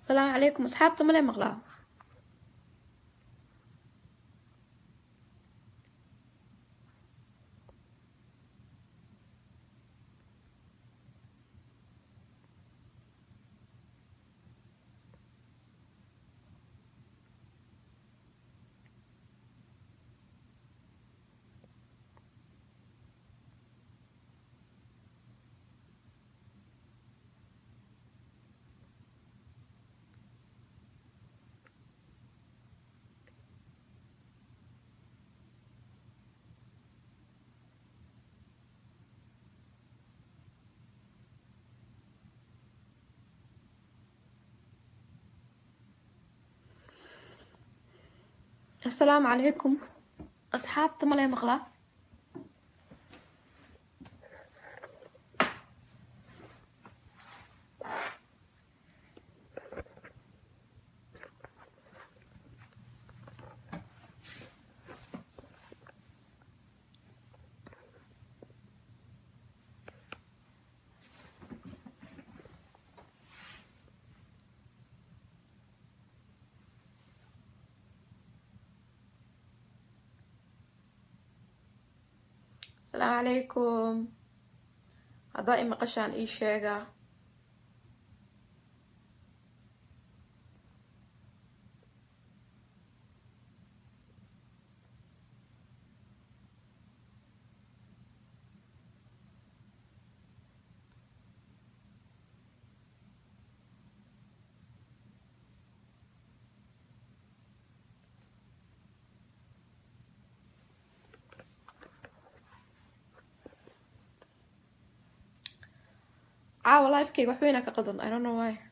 asalaamu calaykum asxaabta male maqlaa asalaamu calaykum asxaabta male maqlaa asalaamu calaykum haddaa i maqashaan ii sheega caawa lifekeyga wax weynaa ka qadan i don't know why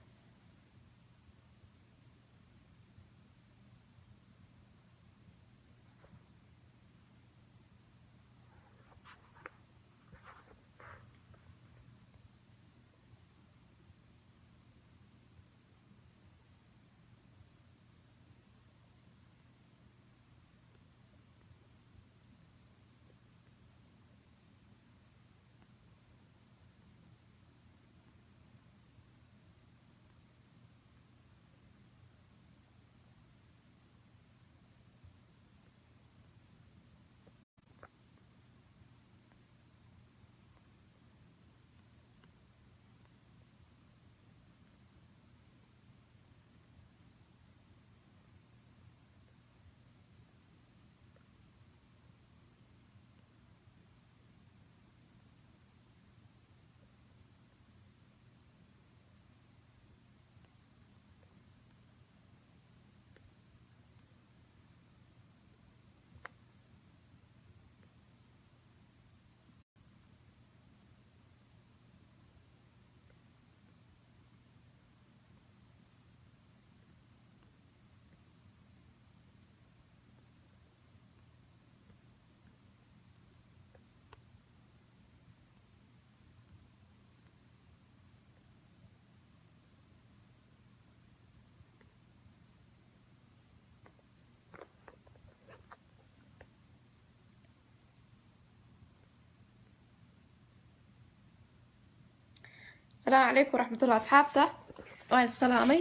asalaamu calaykum waraxmatullah asxaabta waan salaamay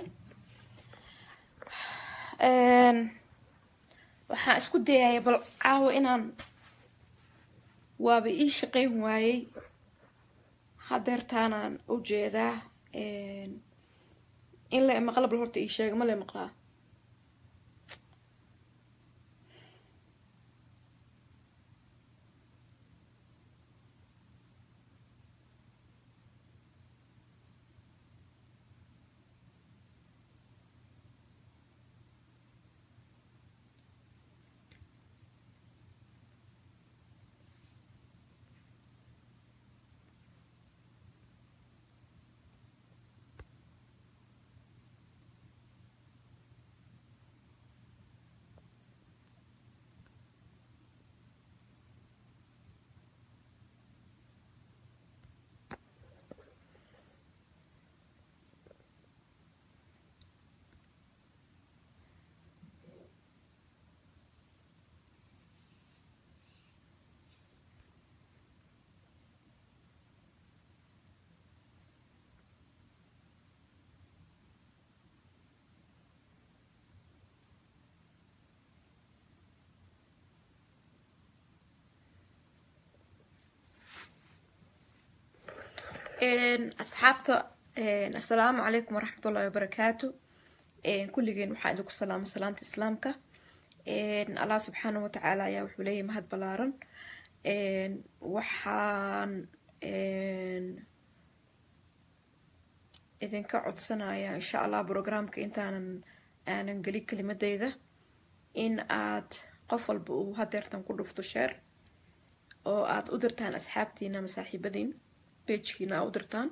waxaan isku dayaya bal caawa inaan waaba ii shaqeyn waayey hadeertaanaan u jeedaa in la maqla bal horta ii sheega ma la maqlaa asxaabta assalaamu calaykum waraxmatullahi wabarakaatu kulligeen waxaa idinku salaamay salaamta islaamka allah subxaana watacaala ayaa wuxuu leeyahay mahad ballaaran waxaan idinka codsanayaa insha allah programka intaanan aanan gelin kelimadeyda in aad qof walba uu hadeertan ku dhufto sheer oo aad u dirtaan asxaabtiina ama saaxiibadiin bejkiina aa u dirtaan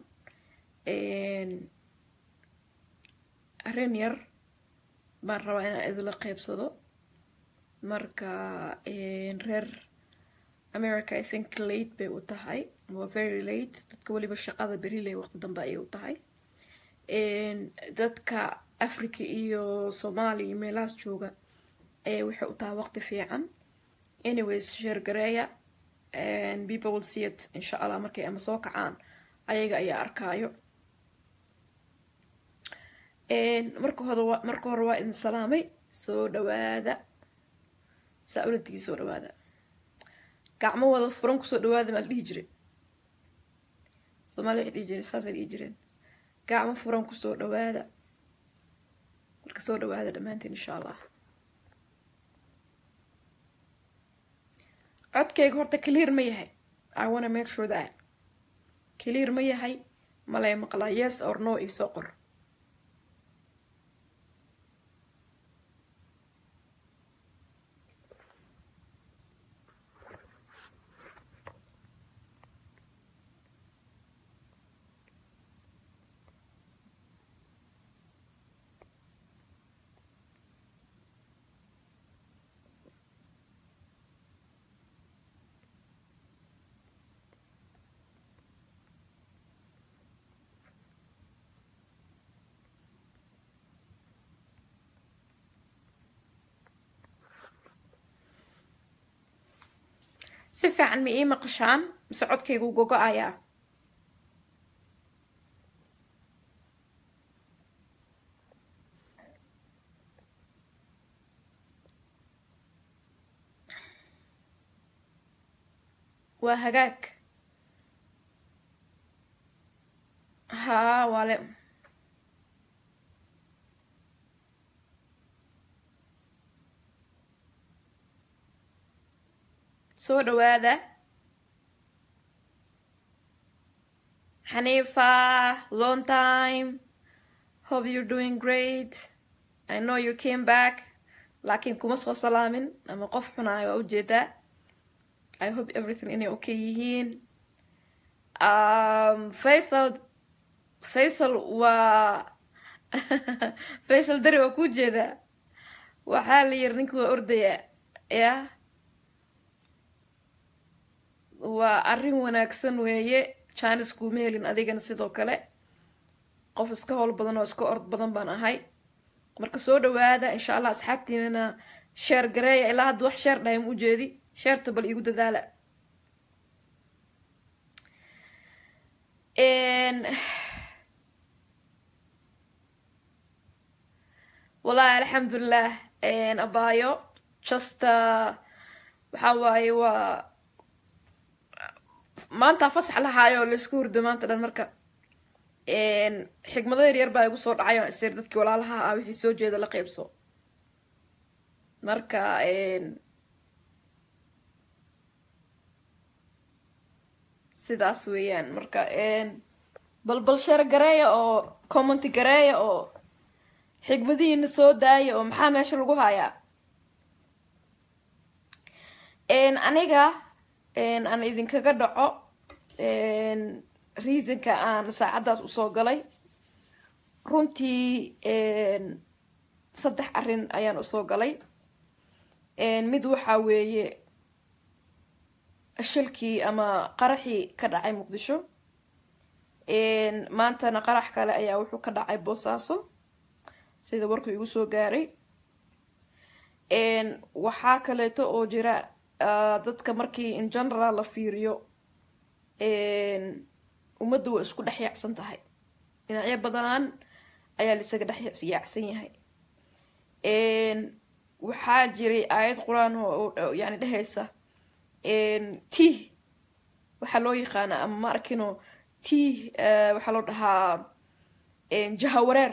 arrin yar baan rabaa inaan idinla qeybsado marka reer america i think late bay u tahay waa very late dadka weliba shaqada beriley waqti dambe ayay u tahay dadka africa iyo soomaaliya iyo meelahaas jooga ayay waxay u tahay waqti fiican anyways sheergareeya people will see it insha allah markay ama soo kacaan ayaga ayaa arkaayo marka hore marka hore waa idin salaamay soo dhawaada saa uladigi soo dhawaada gacmo wada furan kusoo dhawaada maa la dhihi jiray soomaaliya waxay dhihi jireen saasay dhihi jireen gacmo furan kusoo dhawaada marka soo dhawaada dhammaantiin insha allah codkayga horta clear ma yahay i wanna make sure that clear ma yahay malay maqlaa yes or no io soo qor si fiican ma ii maqashaan mise codkaygu gogo-ayaa waa hagaag haa waale soo dhawaada xaniifa long time hope you're doing great i know you came back laakiin kuma soo salaamin ama qof xunaayo waa ujeedaa i hope everything inay okay yihiin um, faisal faisal waa faisal dari waa kuu jeedaa waxaa la yiri ninki waa ordaya yah waa arrin wanaagsan weeye jines kuuma helin adigana sidoo kale qof iska howl badan oo iska ord badan baan ahay marka soo dhawaada insha allah asxaabtiinana sheer gareeya ilaa hadda wax sheer dhahay ma ujeedi sheerta bal iigu dadaala wallahi alxamdulilah abaayo just waxaa waaye waa maanta fasax lahaayo laisku hurdo maanta dhan marka xigmado yar yar baa igu soo dhacay oo isir dadkii walaalaha ah wixii soo jeeda la qeybso marka sidaas weeyaan marka bal bal sheer gareeya oo commenty gareeya oo xigmadihiina soo daaya oo maxaa meesha lagu hayaa aniga aan idinkaga dhaco reasonka aan saacaddaas usoo galay runtii saddex arrin ayaan usoo galay mid waxaa weeye shilkii ama qaraxii ka dhacay muqdisho maantana qarax kale ayaa wuxuu ka dhacay boosaaso sida warku igu soo gaaray waxaa kaleeto oo jira dadka markii in general la fiiriyo ummadda waa isku dhex yaacsan tahay dhinacyo badan ayaa laisaga dhex yaacsan yahay waxaa jiray aayad qur-aan oo yani dhehaysa t waxaa loo yaqaana ama ma arkino tii waxaa loo dhahaa jahawareer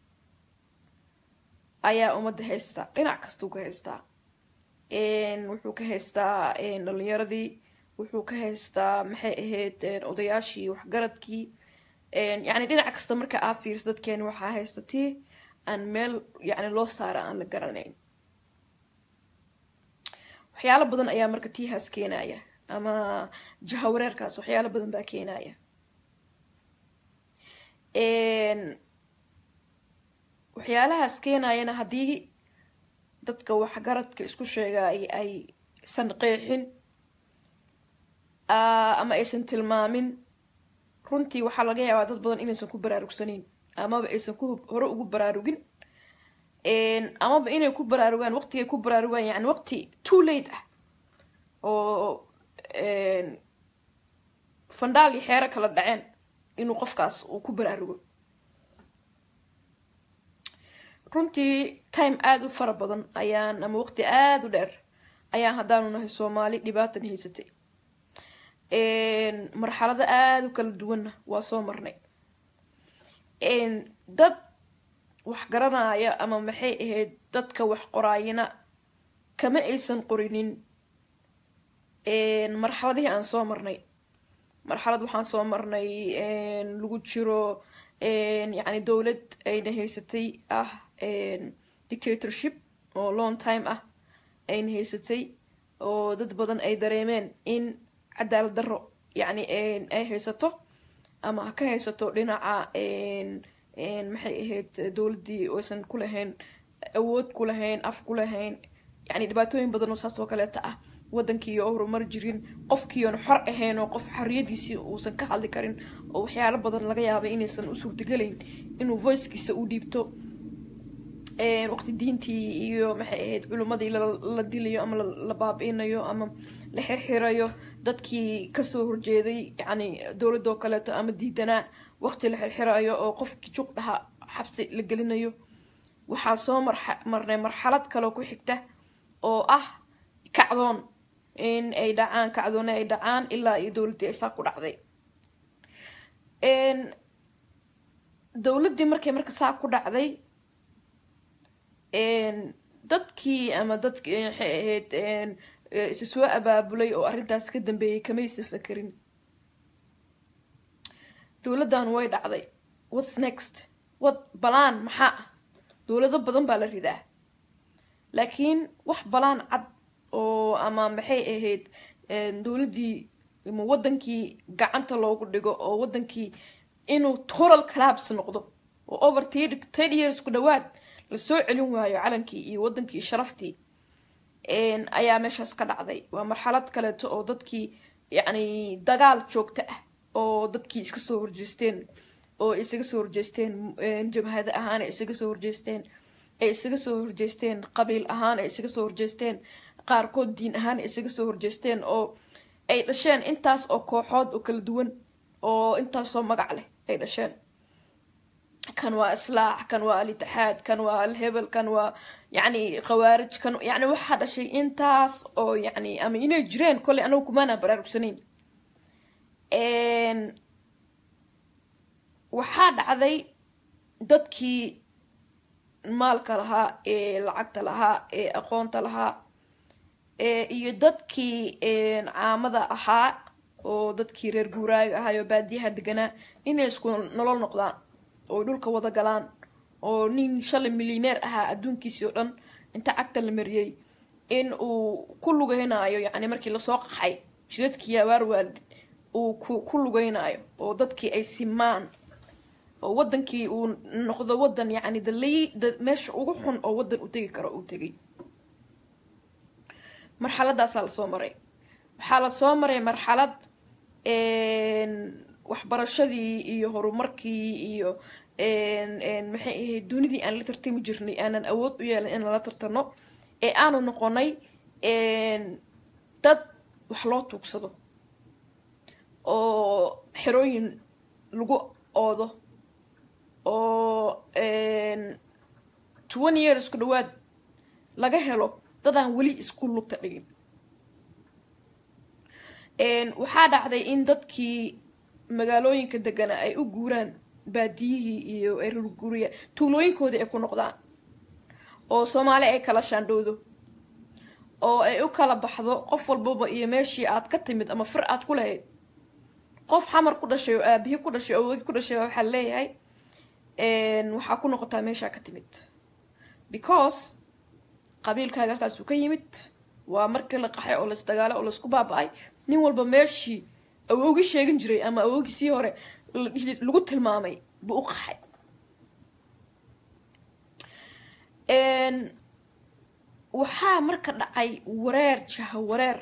ayaa ummadda haystaa dhinac kastuu ka haystaa wuxuu ka haystaa dhalinyaradii wuxuu ka haystaa maxay ahayd odayaashii waxgaradkii yacni dhinac kasta marka aa fiirso dadkeeni waxaa haysta tii aan meel yacni loo saara aan la garanayn waxyaalo badan ayaa marka tiihaas keenaya ama jahawareerkaas waxyaalo badan baa keenaya waxyaalahaas keenayana haddii dadka waxgaradka isku sheegay aysan qeexin ama aysan tilmaamin runtii waxaa laga yaabaa dad badan inaysan ku baraarugsanayn amaba aysan ku hore ugu baraarugin amaba inay ku baraarugaan waqtigay ku baraarugaan yani waqti too late ah oo fandhaal iyo xeero kala dhaceen inuu qofkaas uu ku baraarugo runtii time aada u fara badan ayaan ama waqti aada u dheer ayaan haddaanu nahay soomaali dhibaatan haysatay marxalado aada u kala duwanna waa soo marnay dad wax garanaya ama maxay ahayd dadka wax qoraayina kama aysan qorinin marxaladihii aan soo marnay marxalad waxaan soo marnay lagu jiro yacni dowlad ayna haysatay ah dictatorship oo long time ah ayna haysatay oo dad badan ay dareemeen in cadaalad darro yacni ay haysato ama ha ka haysato dhinaca maxay ahayd dowladdii oysan ku lahayn awood ku lahayn af ku lahayn yacni dhibaatooyin badan oo saas oo kaleeta ah waddankii oo horumar jirin qofkiion xor ahayn oo qof xorriyadiisii uusan ka hadli karin oo waxyaalo badan laga yaabay inaysan u suurtagelayn inuu voicekiisa u dhiibto waqti diintii iyo maxay ahayd culimmadii la dilayo ama la baabi'inayo ama la xirxirayo dadkii kasoo horjeeday yacni dowladoo kaleeto ama diidanaa waqti la xirxirayo oo qofkii juq dhaha xabsi la gelinayo waxaa soo marnay marxalad kaloo ku xigta oo ah kacdoon in ay dhacaan kacdoone ay dhacaan ilaa iyo dowladdii ay saa ku dhacday dowladdii markay marka saa ku dhacday dadkii ama dadkii maxay ahayd isa soo abaabulay oo arrintaas ka dambeeyay kamaysan fakerin dowladdan way dhacday whats next wad balaan maxaa ah dowlado badan baa la ridaa laakiin wax balaan cad oo ama maxay ahayd dowladdii ama waddankii gacanta loogu dhigo oo waddankii inuu toral collabs noqdo oo over ten years ku dhawaad lasoo celin waayo calankii iyo waddankii sharaftii ayaa meeshaas ka dhacday waa marxalad kaleeto oo dadkii yacni dagaal joogto ah oo dadkii iska soo horjeesteen oo isaga soo horjeesteen jabhado ahaan ay isaga soo horjeesteen ay isaga soo horjeesteen qabiil ahaan ay isaga soo horjeesteen qaarkood diin ahaan ay isaga soo horjeesteen oo ay dhasheen intaas oo kooxood oo kala duwan oo intaasoo magac leh ay dhasheen kan waa islaax kan waa alitixaad kan waa alhebel kan waa yacni khawaarij kan yacni waxaa dhashay intaas oo yacni ama inay jireen kolley anagu kumaana baraarugsanayn waxaa dhacday dadkii maalka lahaa ee lacagta lahaa ee aqoonta lahaa iyo dadkii caamada ahaa oo dadkii reer guuraaga ahaa oo baadiyaha deganaa inay isku nolol noqdaan oo dhulka wada galaan oo nin shalay milyaneer ahaa adduunkiisii oo dhan inta cagta la mariyey in uu ku lugeynaayo yacni markii lasoo qaxay jidadkii abaar waalid uu ku lugeynaayo oo dadkii ay simaan oo waddankii uu noqdo waddan yacni dalay meesha ugu xun oo waddan u tegi karo uu tegay marxaladaasaa lasoo maray waxaa lasoo maray marxalad waxbarashadii iyo horumarkii iyo maxay ahayd dunidii aan la tartami jirnay aanan awood u yeelin inaan la tartano ee aanu noqonay dad wax loo tuugsado oo xerooyin lagu oodo oo twenty years ku dhawaad laga helo dadaan weli isku lugta dhigin waxaa dhacday in dadkii magaalooyinka degana ay u guuraan baadiyihii iyo ay rurguuriya tuulooyinkoodii ay ku noqdaan oo soomaali ay kala shaandhowdo oo ay u kala baxdo qof walbaba iyo meeshii aad ka timid ama fir aad ku lahayd qof xamar ku dhashay oo aabihii ku dhashay oo wegi ku dhashay waxaa leeyahay waxaa ku noqotaa meeshaa ka timid because qabiilkaaga halkaasuu ka yimid waa markii la qaxay oo laisdagaalo oo laisku baaba-ay nin walba meeshii awoogi sheegin jiray ama awoogii sii hore lagu tilmaamay buu u qaxay waxaa marka dhacay wareer jaha wareer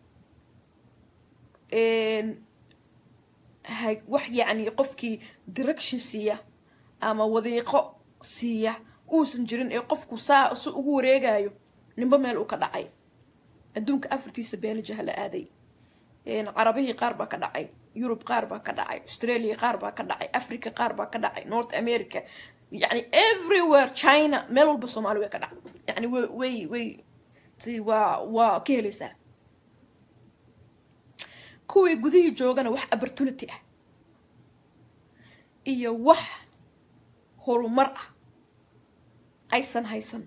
wax yacni qofkii direction siiya ama wadiiqo siiya uusan jirin ee qofku saa si ugu wareegayo ninba meel uu ka dhacay adduunka afartiisa beena jaha la aaday carabihii qaar baa ka dhacay yurub qaar baa ka dhacay australia qaar baa ka dhacay africa qaar baa ka dhacay north america yani everywhere china meel walba soomaali way ka dhacay yani w way way si waa waa ka helaysaa kuwii gudihii joogana wax opportunity ah iyo wax horumar ah aysan haysan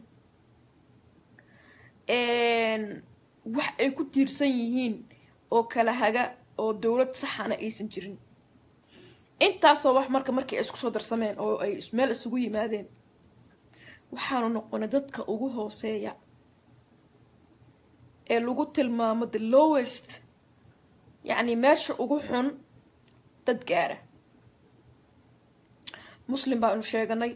wax ay ku tiirsan yihiin oo kala haga oo dowlad saxana aysan jirin intaasoo wax marka markii ay isku soo darsameen oo ay meel isugu yimaadeen waxaanu noqonay dadka ugu hooseeya ee lagu tilmaamo the lowest yacni meesha ugu xun dad gaara muslim baanu sheeganay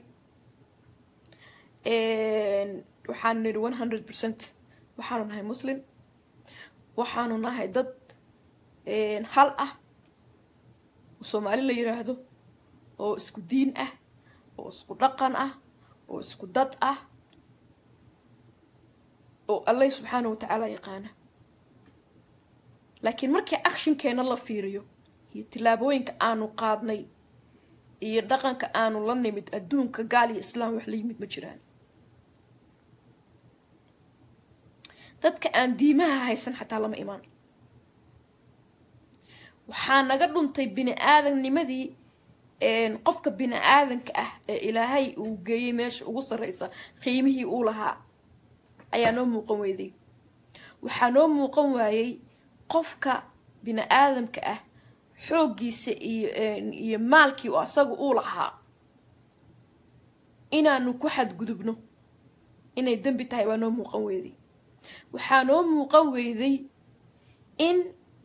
waxaanu nidhi one hundred percent waxaanu nahay muslim waxaanu nahay dad hal ah oo soomaali la yiraahdo oo isku diin ah oo isku dhaqan ah oo isku dad ah oo allah subxaana wa tacaala yaqaana laakiin markii actionkeena la fiiriyo iyo tillaabooyinka aanu qaadnay iyo dhaqanka aanu la nimid adduunka gaal iyo islaam wax la yimid ma jiraan dadka aan diimaha haysan xataa lama imaan waxaa naga dhuntay bini aadamnimadii qofka bini aadanka ah ee ilaahay uu geeyey meesha ugu sarreysa qiimihii uu lahaa ayaa noo muuqan weyday waxaa noo muuqan waayey qofka bini aadamka ah xooggiisa iyo iyo maalkii oo asaga uu lahaa inaanu ku xadgudubno inay dembi tahay waa noo muuqan weyday waxaa noo muuqan weyday in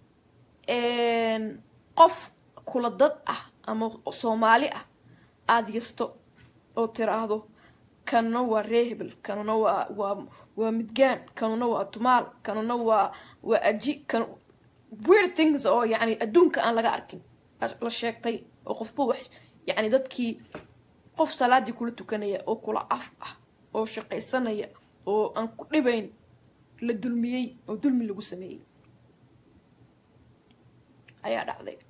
qof kula dad ah ama soomaali ah aada yasto oo tiraahdo kanuna waa reehebel kanuna waa waa waa midgaan kanuna waa tumaal kanuna waa waa aji kan weird things oo yacni adduunka aan laga arkin la sheegtay oo qofba wax yacni dadkii qof salaadii kula tukanaya oo kula af ah oo shaqaysanaya oo aan ku dhibayn la dulmiyey oo dulmi lagu sameeyey ayaa dhacday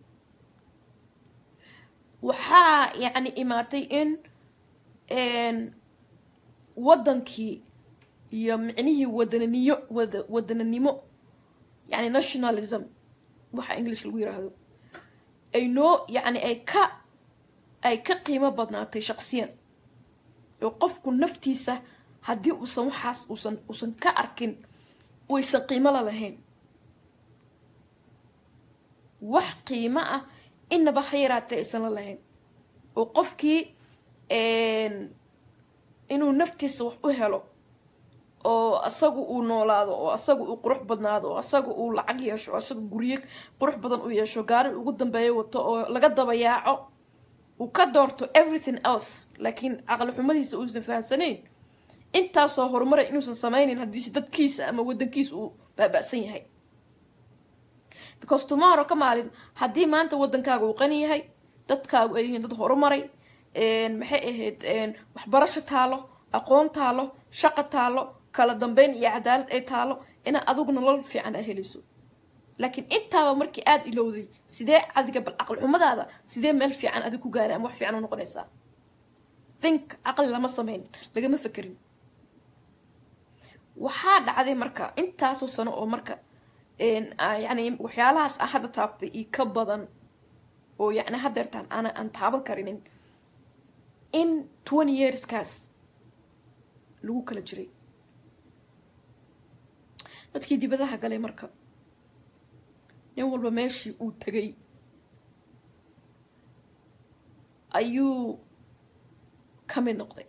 waxaa yacni imaatay in waddankii iyo micnihii wadananiyo wada wadananimo yacni nationalism waxa english lagu yiraahdo ay noo yacni ay ka ay ka qiimo badnaatay shaqsiyan oo qofku naftiisa haddii uusan waxaas uusan uusan ka arkin waysan qiimo la lahayn wax qiimo ah inaba ha yaraatee aysan la lahayn oo qofkii inuu naftiisa wax u helo oo asagu uu noolaado oo asaga uu qurux badnaado oo asaga uu lacag yeesho oo asaga guryo qurux badan u yeesho gaari ugu dambeeyo wato oo laga dabayaaco uu ka doorto everything else laakiin caqli xumadiisa uusan fahamsanayn intaasoo horumara inuusan sameynin haddiise dadkiisa ama wadankiisa uu baaba-san yahay because tomorrow ka maalin haddii maanta wadankaaga uu qani yahay dadkaagu ay yihiin dad horumaray maxay ahayd waxbarasho taalo aqoon taalo shaqo taalo kala dambeyn iyo cadaalad ay taalo inaa adigu nolol fiican a helayso laakiin intaaba markii aada ilowday sidee adiga bal caqli xumadaada sidee meel fiican adig ku gaara ama wax fiican u noqonaysaa think caqli lama sameyn lagama fekerin waxaa dhacday marka intaasoo sano oo marka yani waxyaalahaas aan hadda taabtay iyo ka badan oo yacni hadeertaan aana aan taaban karinin in twenty yearskaas lagu kala jiray dadkii dibadaha galay marka nin walba meeshii uu tegay ayuu ka mid noqday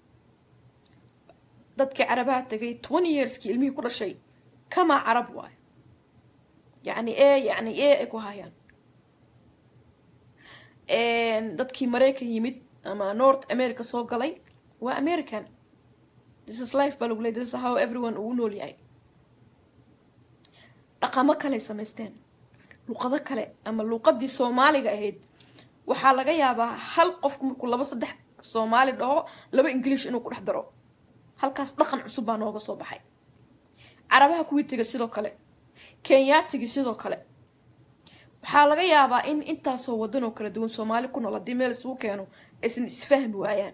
dadkii carabaha tegay twenty yearskii ilmihii ku dhashay kamaa carab waayo yacni e yacni e ay ku hayaan dadkii maraykan yimid ama north america soo galay waa american this is life baa lagu ley this is how everyone uu nool yahay dhaqamo kaley samaysteen luqado kale ama luuqadii soomaaliga ahayd waxaa laga yaabaa hal qofku markuu laba saddex soomaali dhaho laba ingiliish inuu ku dhex daro halkaas dhaqan cusub baa nooga soo baxay carabaha kuwii tegay sidoo kale kenyaatigii sidoo kale waxaa laga yaabaa in intaasoo wadan oo kala duwan soomaali ku nool haddii meel isugu keeno aysan isfahmi waayaan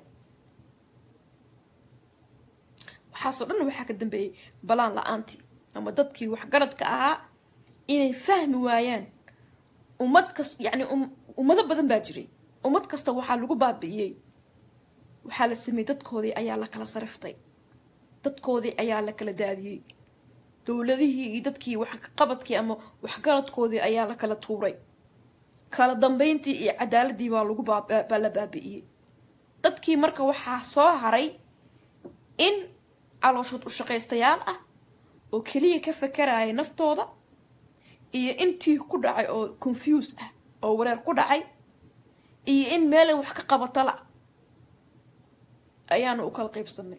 waxaasoo dhan waxaa ka dambeeyey balaan la-aantii ama dadkii waxgaradka ahaa inay fahmi waayaan ummad kas yacni ummado badan baa jiray ummad kasta waxaa lagu baabi'iyey waxaa la sameeyey dadkoodii ayaa la kala sariftay dadkoodii ayaa la kala daadiyey dowladihii iyo dadkii waxqabadkii ama waxgaradkoodii ayaa la kala tuuray kala dambeyntii iyo cadaaladii baa lagu baa la baabi'iyey dadkii marka waxaa soo haray in calooshood u shaqaystayaal ah oo keliya ka fakaraya naftooda iyo intii ku dhacay oo confuse ah oo wareer ku dhacay iyo in meelay wax ka qabatala ayaanu u kala qaybsanay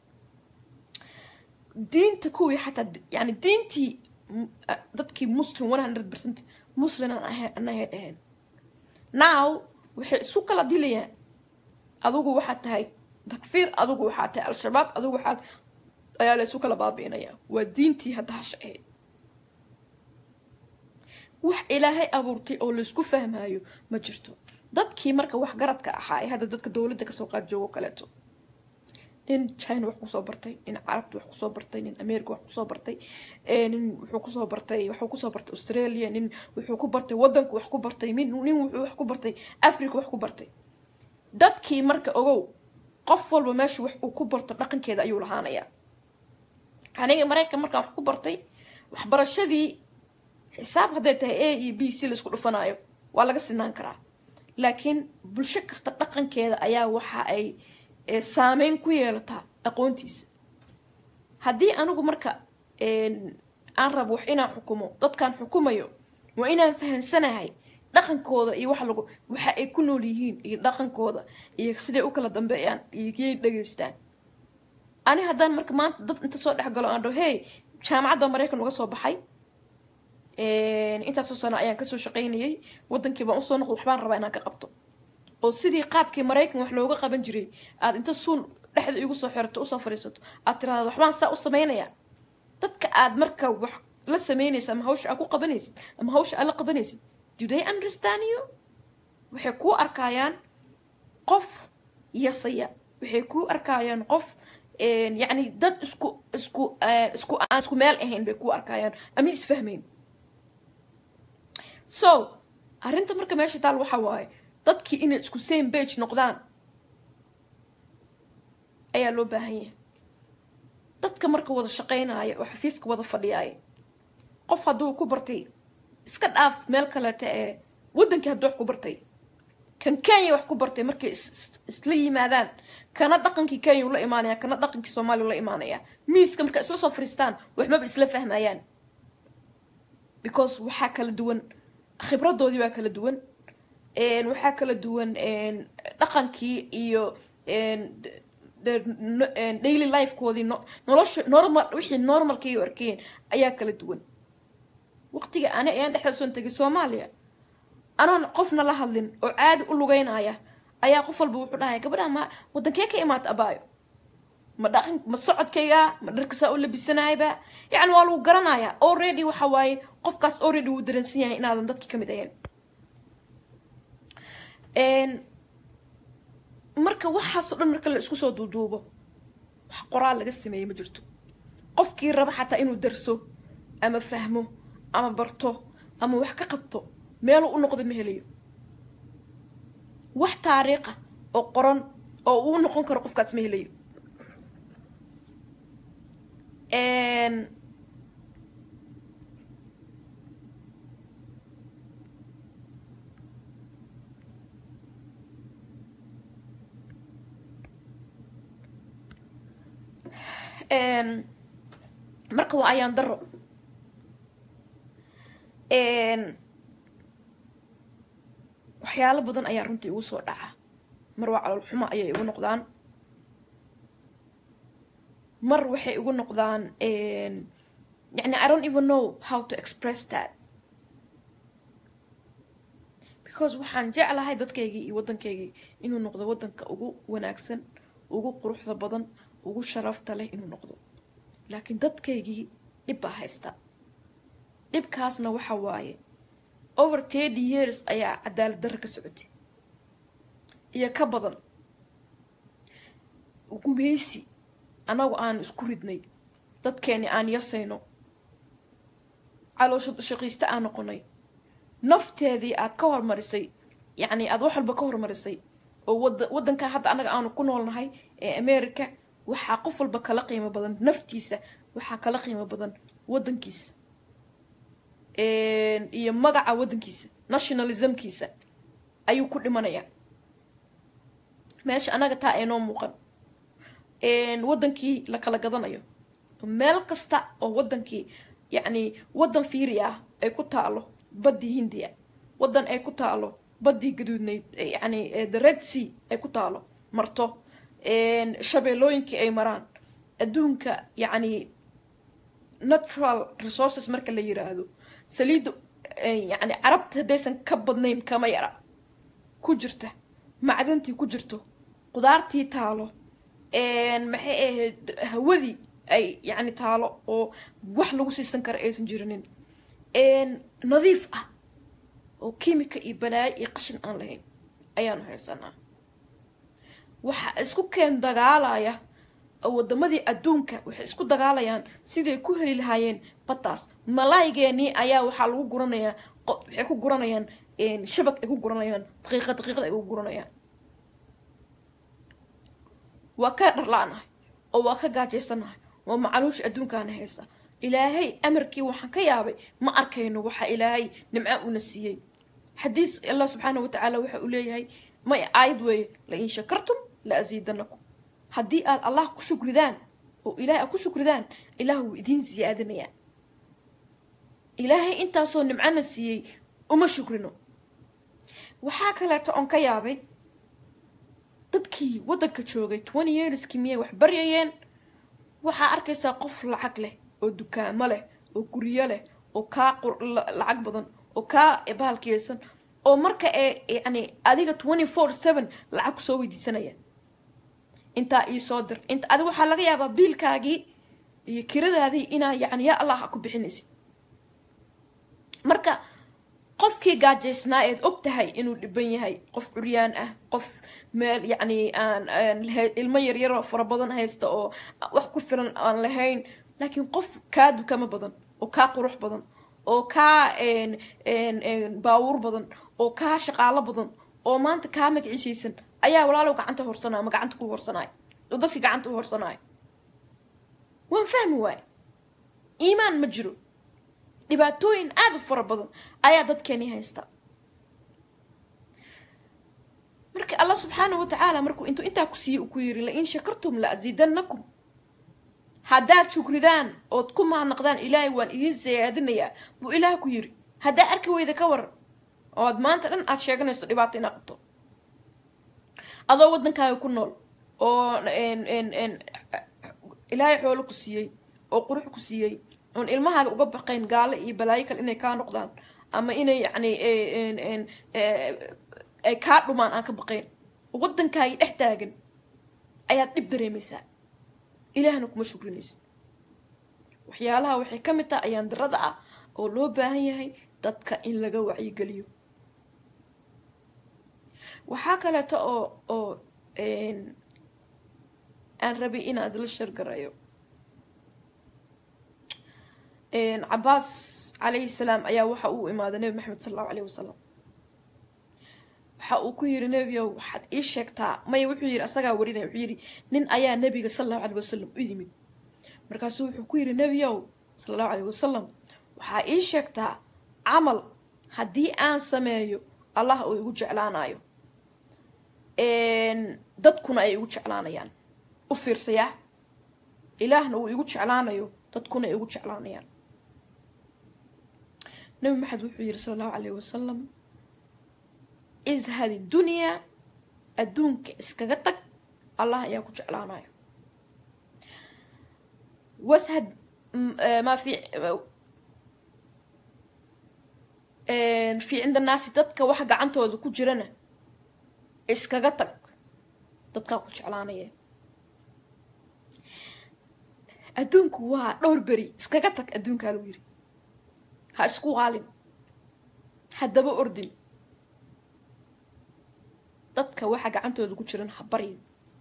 diinta kuwii xataa yani diintii dadkii muslim one hundred percent musliman anahay dhaheen now waxay isku kala dilayaan adigu waxaad tahay takfiir adigu waxaad tahay al-shabaab adigu waxaad ayaa la isu kala baabi'inayaa waa diintii hadda hasha ahayd wax ilaahay abuurtay oo laysku fahmaayo ma jirto dadkii marka waxgaradka ahaa ee hadda dadka dowladda kasoo qaad joogo kaleeto nin china wax kusoo bartay nin carabta wax kusoo bartay nin america wax kusoo bartay nin wuxuu kusoo bartay waxuu kusoo bartay australia nin wuxuu ku bartay wadanku wax ku bartay min nin wuxuu wax ku bartay africa wax ku bartay dadkii marka ogow qof walba meesha wax uu ku barto dhaqankeeda ayuu lahaanayaa aniga maraykan markaan wax ku bartay waxbarashadii xisaab hadday tahay a iyo b c laisku dhufanaayo waa laga sinaan karaa laakiin bulsho kasta dhaqankeeda ayaa waxa ay saameyn ku yeelataa aqoontiisa haddii anigu marka aan rabo wax inaan xukumo dadkaan xukumayo waa inaan fahamsanahay dhaqankooda iyo waxa lagu waxa ay ku nool yihiin iyo dhaqankooda iyo siday u kala dambeeyaan iyo yay dhegaystaan ani haddaan marka maanta dad inta soo dhex galo aan dhaho hey jaamacadda maraykan uga soo baxay intaasoo sano ayaan kasoo shaqaynayay wadankii baan usoo noqdo waxbaan rabaa inaan ka qabto oo sidii qaabkii maraykan wax looga qaban jiray aad inta suun dhexda igu soo xirato usoo fadhiisato aad tiraado waxbaan saa u samaynayaa dadka aad marka wax la samaynaysa ama hawsha aad ku qabanaysid ama hawsha aad la qabanaysid do they understand you waxay kuu arkayaan qof yasaya waxay kuu arkayaan qof yacni dad isku isku isku aan isku meel ahayn bay kuu arkayaan ama isfahmayn so arrinta marka meesha taal waxa waaye dadkii inay isku same bage noqdaan ayaa loo baahan yahay dadka marka wada shaqaynaya oo xafiiska wada fadhiyaaya qof hadduu ku bartay iska dhaaf meel kaleeta ee waddankii hadduu wax ku bartay kan kenya wax ku bartay markay isla yimaadaan kana dhaqankii kenya ula imaanaya kana dhaqankii soomaaliya ula imaanaya miiska marka isla soo fadhiistaan waxmaba isla fahmayaan because waxaa kala duwan khibradoodii baa kala duwan waxaa kala duwan dhaqankii iyo daily lifekoodii nolosha normal wixii normalkay u arkeen ayaa kala duwan waqtiga ani ayaan dhexda soon tegay soomaaliya anoon qofna la hadlin oo caadi u lugeynaya ayaa qof walba wuxuu dhahaya gabadha ma wadankee ka imaata abaayo ma dhaqan ma socodkayga ma dharkasaa u labisanayaba yacni waa lagu garanayaa already waxa waaye qofkaas already wuu dareensan yahay inaadan dadkii kamid ahayn marka waxaasoo dhan marka la isku soo duuduubo wax qoraal laga sameeyey ma jirto qofkii raba xataa inuu darso ama fahmo ama barto ama wax ka qabto meeluu u noqdo ma helayo wax taariikha oo qoran oo uu noqon karo qofkaas ma helayo marka waa ayaan daro waxyaalo badan ayaa runtii igu soo dhaca mar waa calool xumo ayay igu noqdaan mar waxay igu noqdaan yani i don't even know how to express that because waxaan jeclahay dadkaygii iyo waddankaygii inuu noqdo waddanka ugu wanaagsan ugu quruxda badan ugu sharafta leh inuu noqdo laakiin dadkaygii dhib baa haysta dhibkaasna waxa waaye over thirty years ayaa cadaalad darra ka socotay iyo ka badan gumeysi annagu aan isku ridnay dadkeeni aan yasayno caloosha shaqiiste aan noqonay nafteedii aad ka hormarisay yacni aada wax walba ka hormarisay oo wada waddankaa hadda annaga aanu ku noolnahay ee america waxaa qof walba kala qiimo badan naftiisa waxaa kala qiimo badan waddankiisa iyo magaca waddankiisa nationalismkiisa ayuu ku dhimanayaa meesha annaga taa aynoo muuqan waddankii la kala gadanayo meel kasta oo waddankii yacni waddan fiiri ah ay ku taalo baddii hindiya waddan ay ku taalo baddii gaduudnayd yacni the red sea ay ku taalo marto shabeellooyinkii ay maraan adduunka yacni natural resources marka la yiraahdo saliidda yacni carabta haddaysan ka badnayn kama yara ku jirta macdantii ku jirto qudaartii taalo maxay ahayd hawadii ay yacni taalo oo wax lagu siisan kara aysan jirinin nadiif ah oo kimika iyo balaayo iyo qashin aan lahayn ayaanu haysanaa waxa isku keen dagaalaya wadamadii adduunka waxay isku dagaalayaan siday ku heli lahaayeen baddaas malaygeenii ayaa waxaa lagu guranayaa waxay ku guranayaan shabag ay ku guranayaan daqiiqa daqiiqad ay ku guranayaan waa ka dharla-nahay oo waa ka gaajaysanahay waa macaluusha adduunkaana haysa ilaahay amarkii waxaan ka yaabay ma arkayno waxa ilaahay nimca una siiyey xadiis allah subxaana wa tacaala waxa uu leeyahay may aayad weeye la in shakartum la asiidanakum haddii aad allah ku shukridaan oo ilaahay aad ku shukridaan ilaah wuu idiin siyaadinayaa ilaahay intaasoo nimcana siiyey uma shukrino waxaa kaleeto oon ka yaabay dadkii waddanka joogay twenty yearskii miyay wax baryayeen waxaa arkaysaa qof lacag leh oo dukaamo leh oo guryo leh oo kaa lacag badan oo kaa bahalkiyeysan oo marka ee yacni adiga twenty four seven lacag kusoo weydiisanaya intaa iisoo dir inta adiga waxaa laga yaabaa biilkaagii iyo kiradaadii inaa yacni yaa allah a ku bixinaysid marka qofkii gaajaysnaa eed og tahay inuu dhiban yahay qof curyaan ah qof meel yacni aan ilmo yaryaroo fara badan haysta oo wax ku filan aan lahayn laakiin qof kaa dukamo badan oo kaa qurux badan oo kaa baawuur badan oo kaa shaqaalo badan oo maanta kaa magiciisaysan ayaa walaalow gacanta horsanaya ama gacanta ku horsanaayo oo dadkii gacanta u horsanaayo waan fahmi waaye iimaan ma jiro dhibaatooyin aada u fara badan ayaa dadkeeni haysta marka allah subxaanah wa tacaala markuu intuu intaa ku siiyey uu ku yiri la in shakartum la asiidanakum haddaad shukridaan ood ku mahadnaqdaan ilaahay waan idiin siyaadinayaa buu ilaah ku yiri haddaa arki weyda ka waran oo aad maanta dhan aada sheeganayso dhibaato inaad qabto adoo waddankaaga ku nool oo ilaahay xoolo ku siiyey oo qurux ku siiyey oon ilmahaaga uga baqayn gaalo iyo balaayo kale inay kaa noqdaan ama inay yacni ay kaa dhumaan aan ka baqayn waddankaagi dhex taagan ayaad dhib dareemaysaa ilaahna kuma shukrinaysid waxyaalaha waxay ka mid taha ayaan darada ah oo loo baahan yahay dadka in laga wacyigeliyo waxaa kaleeto oo oo aan rabay inaad la shargarayo cabaas calayhi salaam ayaa waxa uu imaaday nebi maxamed sala allahu alayh wasalam waxa uu ku yiri nebiyow waxaad ii sheegtaa maya wuxuu yidhi asagaa warinaya wuxuu yidhi nin ayaa nebiga sala allahu caleyh wasalam u yimid markaasuu wuxuu ku yidhi nebiyow sala allahu caleyh wasalam waxaa ii sheegtaa camal haddii aan sameeyo allah uu igu jeclaanayo dadkuna ay igu jeclaanayaan u fiirsayaa ilaahna uu igu jeclaanayo dadkuna ay igu jeclaanayaan nabi maxamed wuxuu yidhi sala allahu caleyh wasalam ishad idunyaa adduunka iskaga tag allah ayaa ku jeclaanayo washad maa fi fii cinda naasi dadka wax gacantooda ku jirana iskaga tag dadkaa ku jeclaanaya adduunku waa dhowr beri iskaga tag adduunkaa lagu yiri ha isku qaalin haddaba ordin dadka waxa gacantooda ku jiran ha baryin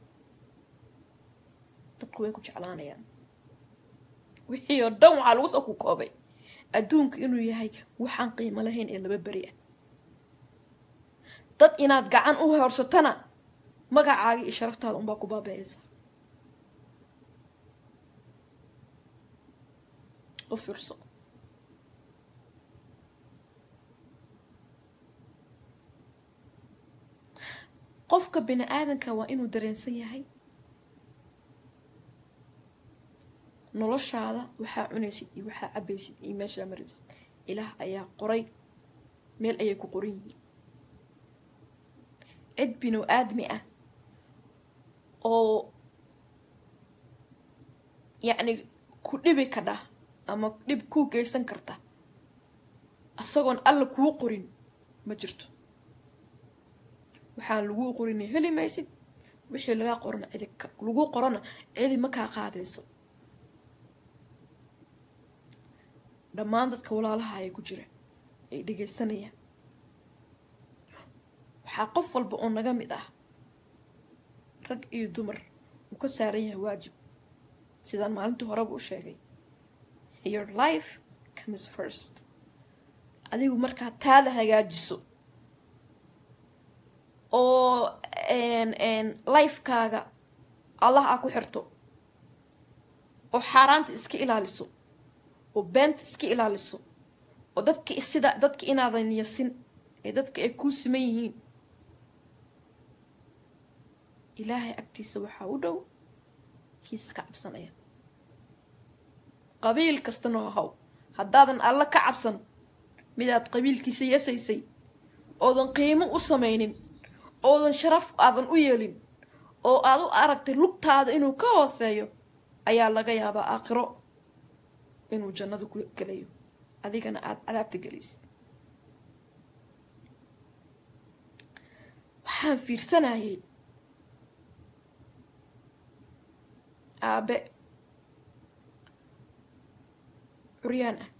dadku way ku jeclaanayaan wixii oo dhan waxaa lagu soo ku koobay adduunku inuu yahay waxaan qiimo lahayn ee laba beri ah dad inaad gacan u hoorsatana magacaaga iyo sharaftaada unbaa ku baabeeyaysa u fiirso qofka bini aadanka waa inuu dareensan yahay noloshaada waxaa cunaysid iyo waxaa cabaysid iyo meeshaa maraysid ilaah ayaa qoray meel ayay ku qoran yihiin cid binu aadmi ah oo yacni ku dhibi kadha ama dhib kuu geysan karta isagoon alla kuu qorin ma jirto waxaan laguu qorina heli maysid wixii lagaa qorana cidi lagu qorana cidi ma kaa qaadayso dhammaan dadka walaalaha ay ku jira ay dhegaysanayaan waxaa qof walba oo naga mid ah rag iyo dumar uu ka saaran yahay waajib sidaan maalintii horeba u sheegay your life comes first adigu markaa taada hagaajiso oo lifekaaga allah aa ku xirto oo xaaraanta iska ilaaliso oo beenta iska ilaaliso oo dadka sida dadka inaadan yasin ee dadka ay kuu siman yihiin ilaahay agtiisa waxaa u dhow kiisa ka cabsanaya qabiil kastana haw haddaadan alla ka cabsan midaad qabiilkiisa yasaysay oodan qiimo u samaynin oodan sharaf aadan u yeelin oo aad u aragtay lugtaada inuu ka hooseeyo ayaa laga yaabaa aakhiro inuu jannada ku gelayo adigana aada cadaabta gelaysid waxaan fiirsanayay aabe curyaan ah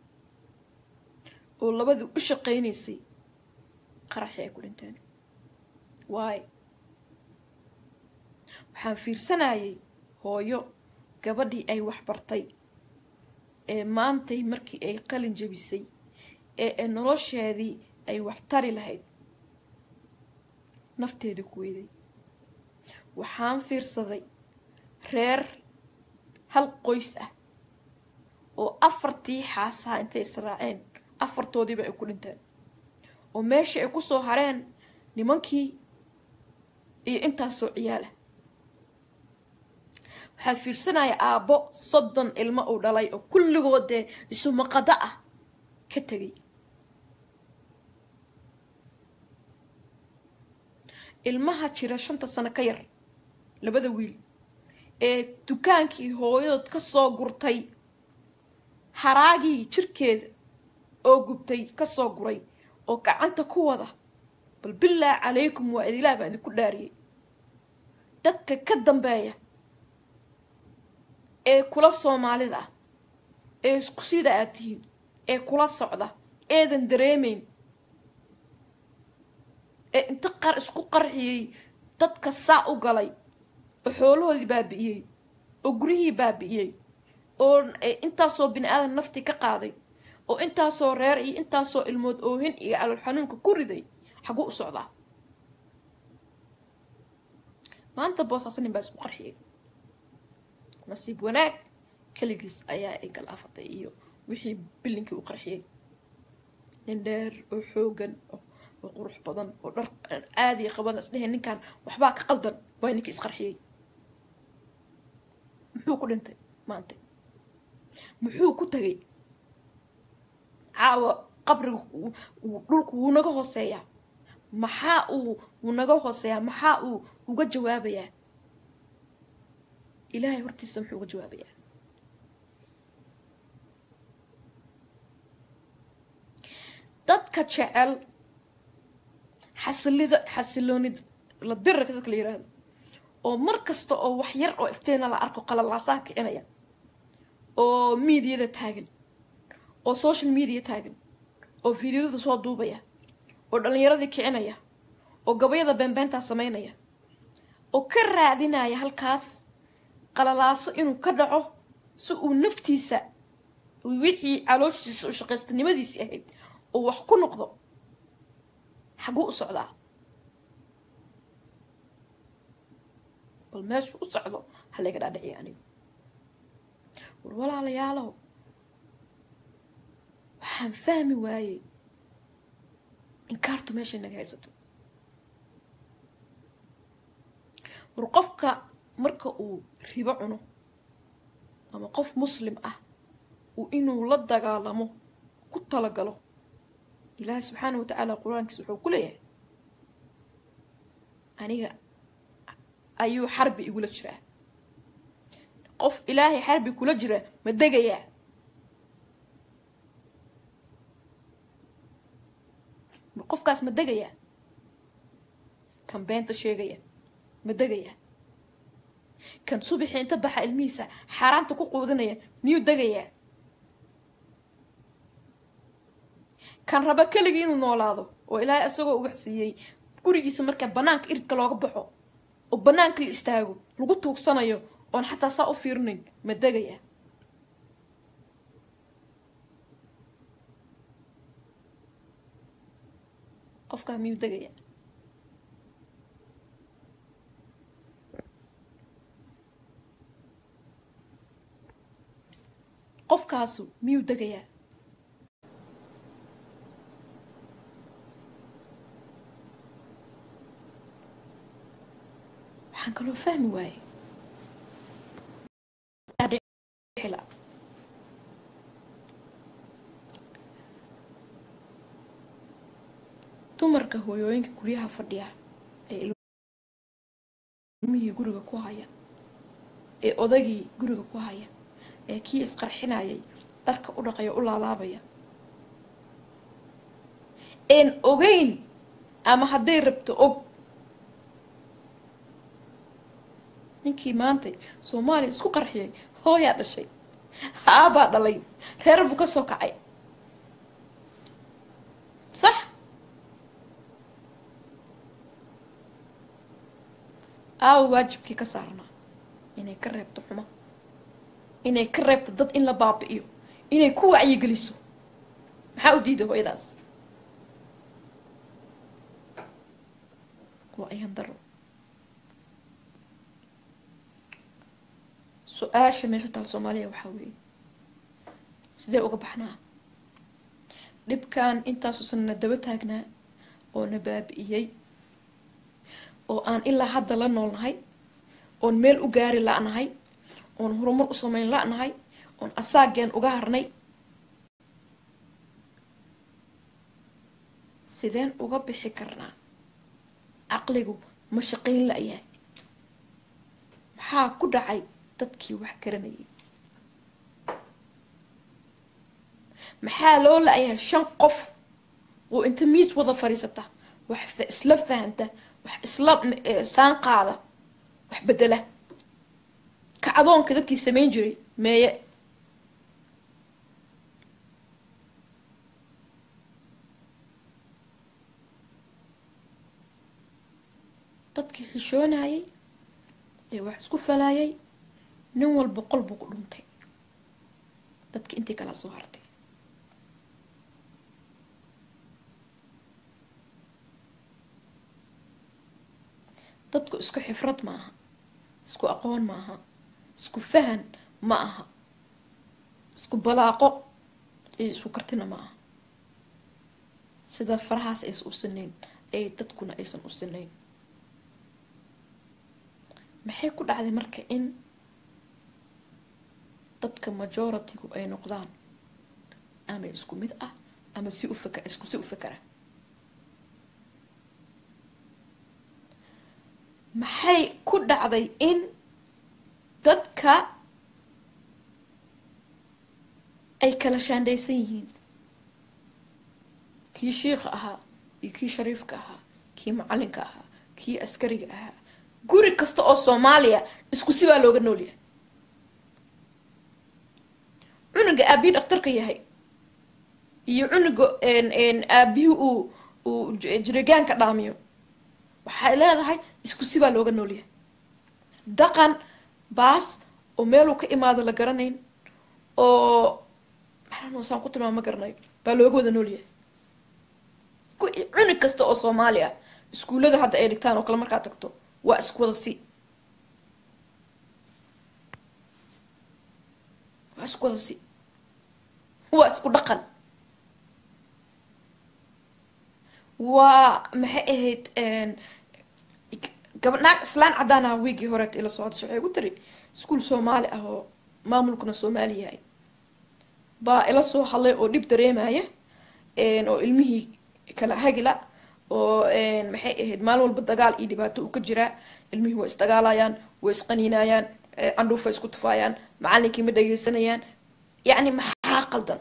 oo labadii u shaqaynaysay qaraxii ay ku dhinteen waayo waxaan fiirsanayay hooyo gabadhii ay waxbartay ee maantay markii ay qalin jabisay ee nolosheedii ay wax tari lahayd nafteeda ku weyday waxaan fiirsaday reer hal qoys ah oo afartii xaasaha intay israaceen afartoodiiba ay ku dhinteen oo meeshii ay kusoo hareen nimankii iyo intaasoo ciyaalah waxaa fiirsanaya aabbo soddon ilmo uu dhalay oo kulligood dee isumaqado ah ka tegay ilmaha jira shanta sano ka yar labada wiil ee dukaankii hooyadood ka soo gurtay haraagii jirkeeda oo gubtay kasoo guray oo gacanta ku wada bal bilaahi calaykum waa idilaah baan idinku dhaariyey dadka ka dambeeya ee kula soomaalida ah ee isku sida aad tihiin ee kula socda eedan dareemayn ee inta qar isku qarxiyey dadka saa u galay oo xoolahoodii baabi'iyey oo guryihii baabi'iyey oo intaasoo bini aadan naftii ka qaaday oo intaasoo reer iyo intaasoo ilmood oohin iyo calool xanuunka ku riday xaguu u socdaa maanta boosaaso nin baa isku qarxiyay nasiib wanaag keligiis ayaa ay galaafatay iyo wixii bilinkii u qarxiyey nin dheer oo xoogan oo qurux badan oo dhar caadiya qaban isdhehe ninkan waxbaa ka qaldan waa ninkii isqarxiyey muxuu ku dhintay maanta muxuu ku tagay caawa qabriga dhulku wuu naga hooseeyaa maxaa uu wuu naga hooseeyaa maxaa uu uga jawaabayaa ilaahay hortiisa muxuu uga jawaabayaa dadka jecel xasilida xasiloonid la dirarka dadka la yiraahdo oo mar kasta oo wax yar oo ifteena la arko qalalaasaha kicinaya oo miidiyada taagan oo social media taagan oo fiidiyadada soo duubaya oo dhallinyaradii kicinaya oo gabayada beenbeentaa sameynaya oo ka raadinaya halkaas qalalaaso inuu ka dhaco si uu naftiisa wixii calooshiisa u shaqaystanimadiisii ahayd oo wax ku noqdo xaguu u socdaa bal meeshuu u socdo halayga dhaadhiciya anigu war walaalayaalow waxaan fahmi waayey inkaartu meeshay naga haysato war qofka marka uu ribo cuno ama qof muslim ah uu inuu la dagaalamo ku talagalo ilaahay subxaana wa tacaala qur-aankiisa wuxuu ku leeyahay aniga ayuu xarbi igula jiraa qof ilaahay xarbi kula jira ma degayaa qofkaas ma degayaa kan beenta sheegaya ma degayaa kan subaxii inta baxa ilmihiisa xaaraanta ku quudinaya miyuu degayaa kan raba keligii inuu noolaado oo ilaahay isagoo ugax siiyey gurigiisa markaa banaanka iridka looga baxo oo banaanka la istaago lagu tuugsanayo oon xataa saa u fiirinayn ma degaya qofkaa miyuu degaya qofkaasu miyuu degayaa waxaan kaloo fahmi waaye dumarka hooyooyinka guryaha fadhiya ee ilmihii guriga ku haya ee odagii guriga ku haya ee kii isqarxinayay dharka u dhaqaya u laalaabaya een ogeyn ama hadday rabto og ninkii maantay soomaaliya isku qarxiyay hooyaa dhashay aabaa dhalay reer buu ka soo kacay sax aawa waajibkii ka saarnaa inay ka reebto xumo inay ka reebto dad in la baabi'iyo inay ku wacyigeliso maxaa u diiday hooyadaas waa ayan daro su-aasha meesha taal soomaaliya waxaa weeye sidee uga baxnaa dhibkan intaasuusan na daba taagnaa oo na baabi'iyey oo aan ilaa hadda la noolnahay oon meel u gaari la-nahay oon horumar u sameyn la-nahay oon asaageen uga harnay sideen uga bixi karnaa caqligu ma shaqayn la-yahay maxaa ku dhacay dadkii wax garanayay maxaa loo la-yahay shan qof oo inta miis wada fadhiisata wax isla fahanta wax isla saan qaada wax bedela kacdoonka dadkii samayn jiray meeye dadkii xishoonayay ee wax isku falaayay nin walba qol buu ku dhuntay dadki intii kalaa soo hartay dadku isku xifrad ma aha isku aqoon ma aha isku fahan ma aha isku balaaqo iyo isku kartina ma aha sida farahaas aysan u sinayn ay dadkuna aysan u sinayn maxay ku dhacday marka in dadka majority-gu ay noqdaan ama isku mid ah ama si u faka isku si u fakara maxay ku dhacday in dadka ay kala shaandhaysan yihiin kii shiikha ahaa iyo kii shariifka ahaa kii macalinka ahaa kii askariga ahaa guri kasta oo soomaaliya isku si baa looga noolyahay cunuga aabihii dhaktarka yahay iyo cunuga aabihii uu uu jirigaanka dhaamiyo waxay leedahay isku si baa looga noolyahay dhaqan baas oo meeluu ka imaado la garanayn oo maxaanusaan ku tilmaama ma garanayo baa looga wada noolyahay cunug kasta oo soomaali ah iskuullada hadda ay dhigtaan oo kale markaad tagto waa isku wada si waa isku wada si waa isku dhaqan waa maxay ahayd gaba naag islaan caddaan ah wiigii horeet ila socodasha waxay gu tiri iskuol soomaali ah oo maamulkuna soomaali yahay baa ila soo hadlay oo dhib dareemaya oo ilmihii kala hagila oo maxay ahayd maalin walba dagaal iyo dhibaato uu ka jiraa ilmihii way isdagaalayaan way isqaniinayaan candhuufa isku tufaayaan macalinkii ma dhageysanayaan yacni maxaa qaldan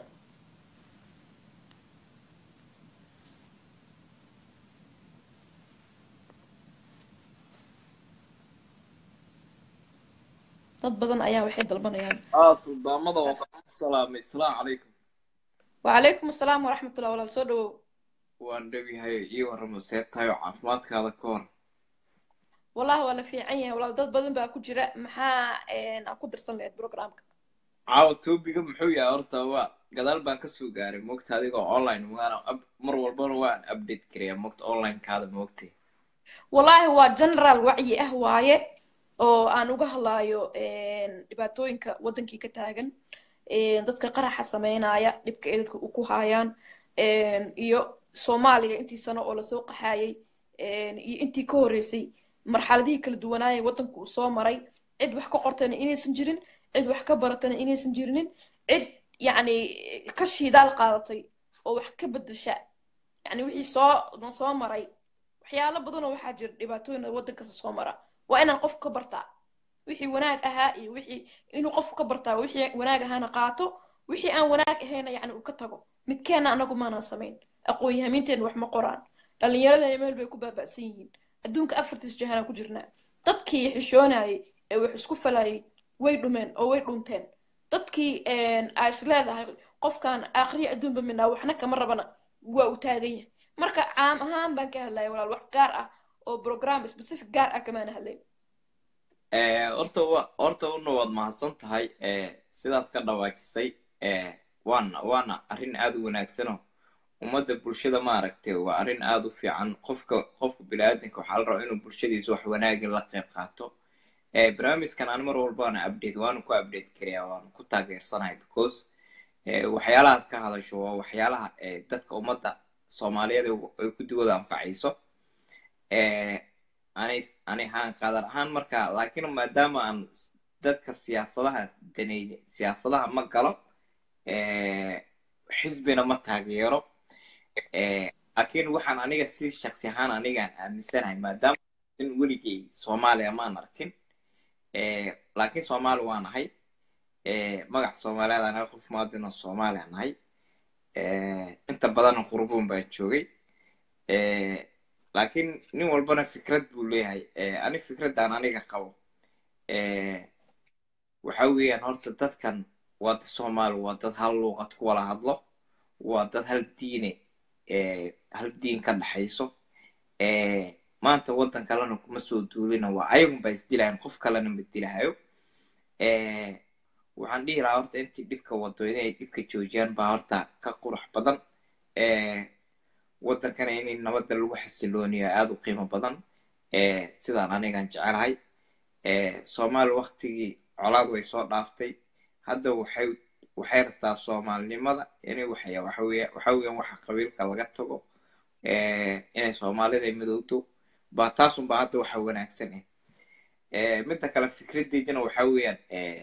dad badan ayaa waxay dalbanayaan suldaamada waa ku salaamay asalaamu calaykum wacalaykum asalaam waraxmatullah walaal soo dhawow waan dhowyahay ii warramo see tahay oo caafimaadkaada ka hor wallahi waa la fiican yahay walaal dad badan baa ku jira maxaa aa ku dirsan lahayd programka caawa toobiga muxuu yahay horta waa gadaal baan kasoo gaaray moogta adigoo online magaana mar walbana waan update karayaa moogta onlinekaada moogtay wallahi waa general wacyi ah waaye oo aan uga hadlaayo dhibaatooyinka waddankii ka taagan dadka qaraxa sameynaya dhibka ay dadka ku haayaan iyo soomaaliya intii sano oo lasoo qaxaayay iyo intii ka horreysay marxaladihii kala duwanaayay waddanku uu soo maray cid wax ka qortana inaysan jirin cid wax ka baratana inaysan jirinin cid yacni ka shiidaal qaadatay oo wax ka bedesha yacni wixii soo soo maray waxyaalo badanoo waxaa jira dhibaatooyin waddankasta soo mara waa inaan qofku ka bartaa wixii wanaag ahaa iyo wixii inuu qofku ka bartaa wixii wanaag ahaana qaato wixii aan wanaag ahayna yacni uu ka tago midkeenna anagu maanaan samayn aqoon-yahaminteena wax ma qoraan dhallinyaradana meel bay ku baaba'san yihiin adduunka afartiis jahanaan ku jirnaa dadkii xishoonayay ee wax isku falayay way dhumeen oo way dhunteen dadkii aa is leedahay qofkan akhriya adduunba minaa waxna kama rabana waa uu taagan yahay marka caam ahaan baan ka hadlaya walaal wax gaar ah oo program specific gaar ah kamaana hadlayn horta wa horta una waad mahadsan tahay sidaad ka dhawaajisay waana waana arrin aada u wanaagsano ummadda bulshada maaragtay waa arrin aada u fiican qofka qofka bini-aadanka waxaa la rabaa inuu bulshadiisa wax wanaagin la qayb qaato barnaamijkan aan mar walba waana update waanu ku update karayaa waanu ku taageersanahay because waxyaalahaad ka hadasho waa waxyaalaha dadka ummadda soomaaliyeed ay ku duwada anfacayso anay ani ahaan qaadar ahaan marka laakiin maadaama aan dadka siyaasadaha daneeye siyaasadaha ma galo xisbina ma taageero laakiin waxaan aniga si shaksi ahaan anigaan aaminsanahay maadaama in weligay soomaaliya maan arkin laakiin soomaali waa nahay magac soomaaliyeed anaga qof muadinoo soomaaliya nahay inta badanna qurbuun baan joogay laakiin nin walbana fikrad buu leeyahay ani fikraddan aniga qabo waxa weeyaan horta dadkan waa dad soomaali waa dad hal luuqad ku wala hadlo waa dad hal diine hal diin ka dhaxayso maanta waddan kalena kuma soo duulina waa ayagun baa isdilahayan qof kalena ma dilahayo waxaan dhihi lahaa horta intii dhibka wado inay dhibka joojiyaan baa horta ka qurux badan waddankana in nabadda lagu xasilooniyo aada u qiimo badan sidaan anigan jecelahay soomaali waktigii colaad way soo dhaaftay hadda waxay waxay rabtaa soomaalinimada inay waxya waxa weya waxa weeyaan waxa qabiilka laga tago inay soomaalida midowdo ba taasun ba hadda waxa wanaagsan eh midda kale fikradeydina waxa weeyaan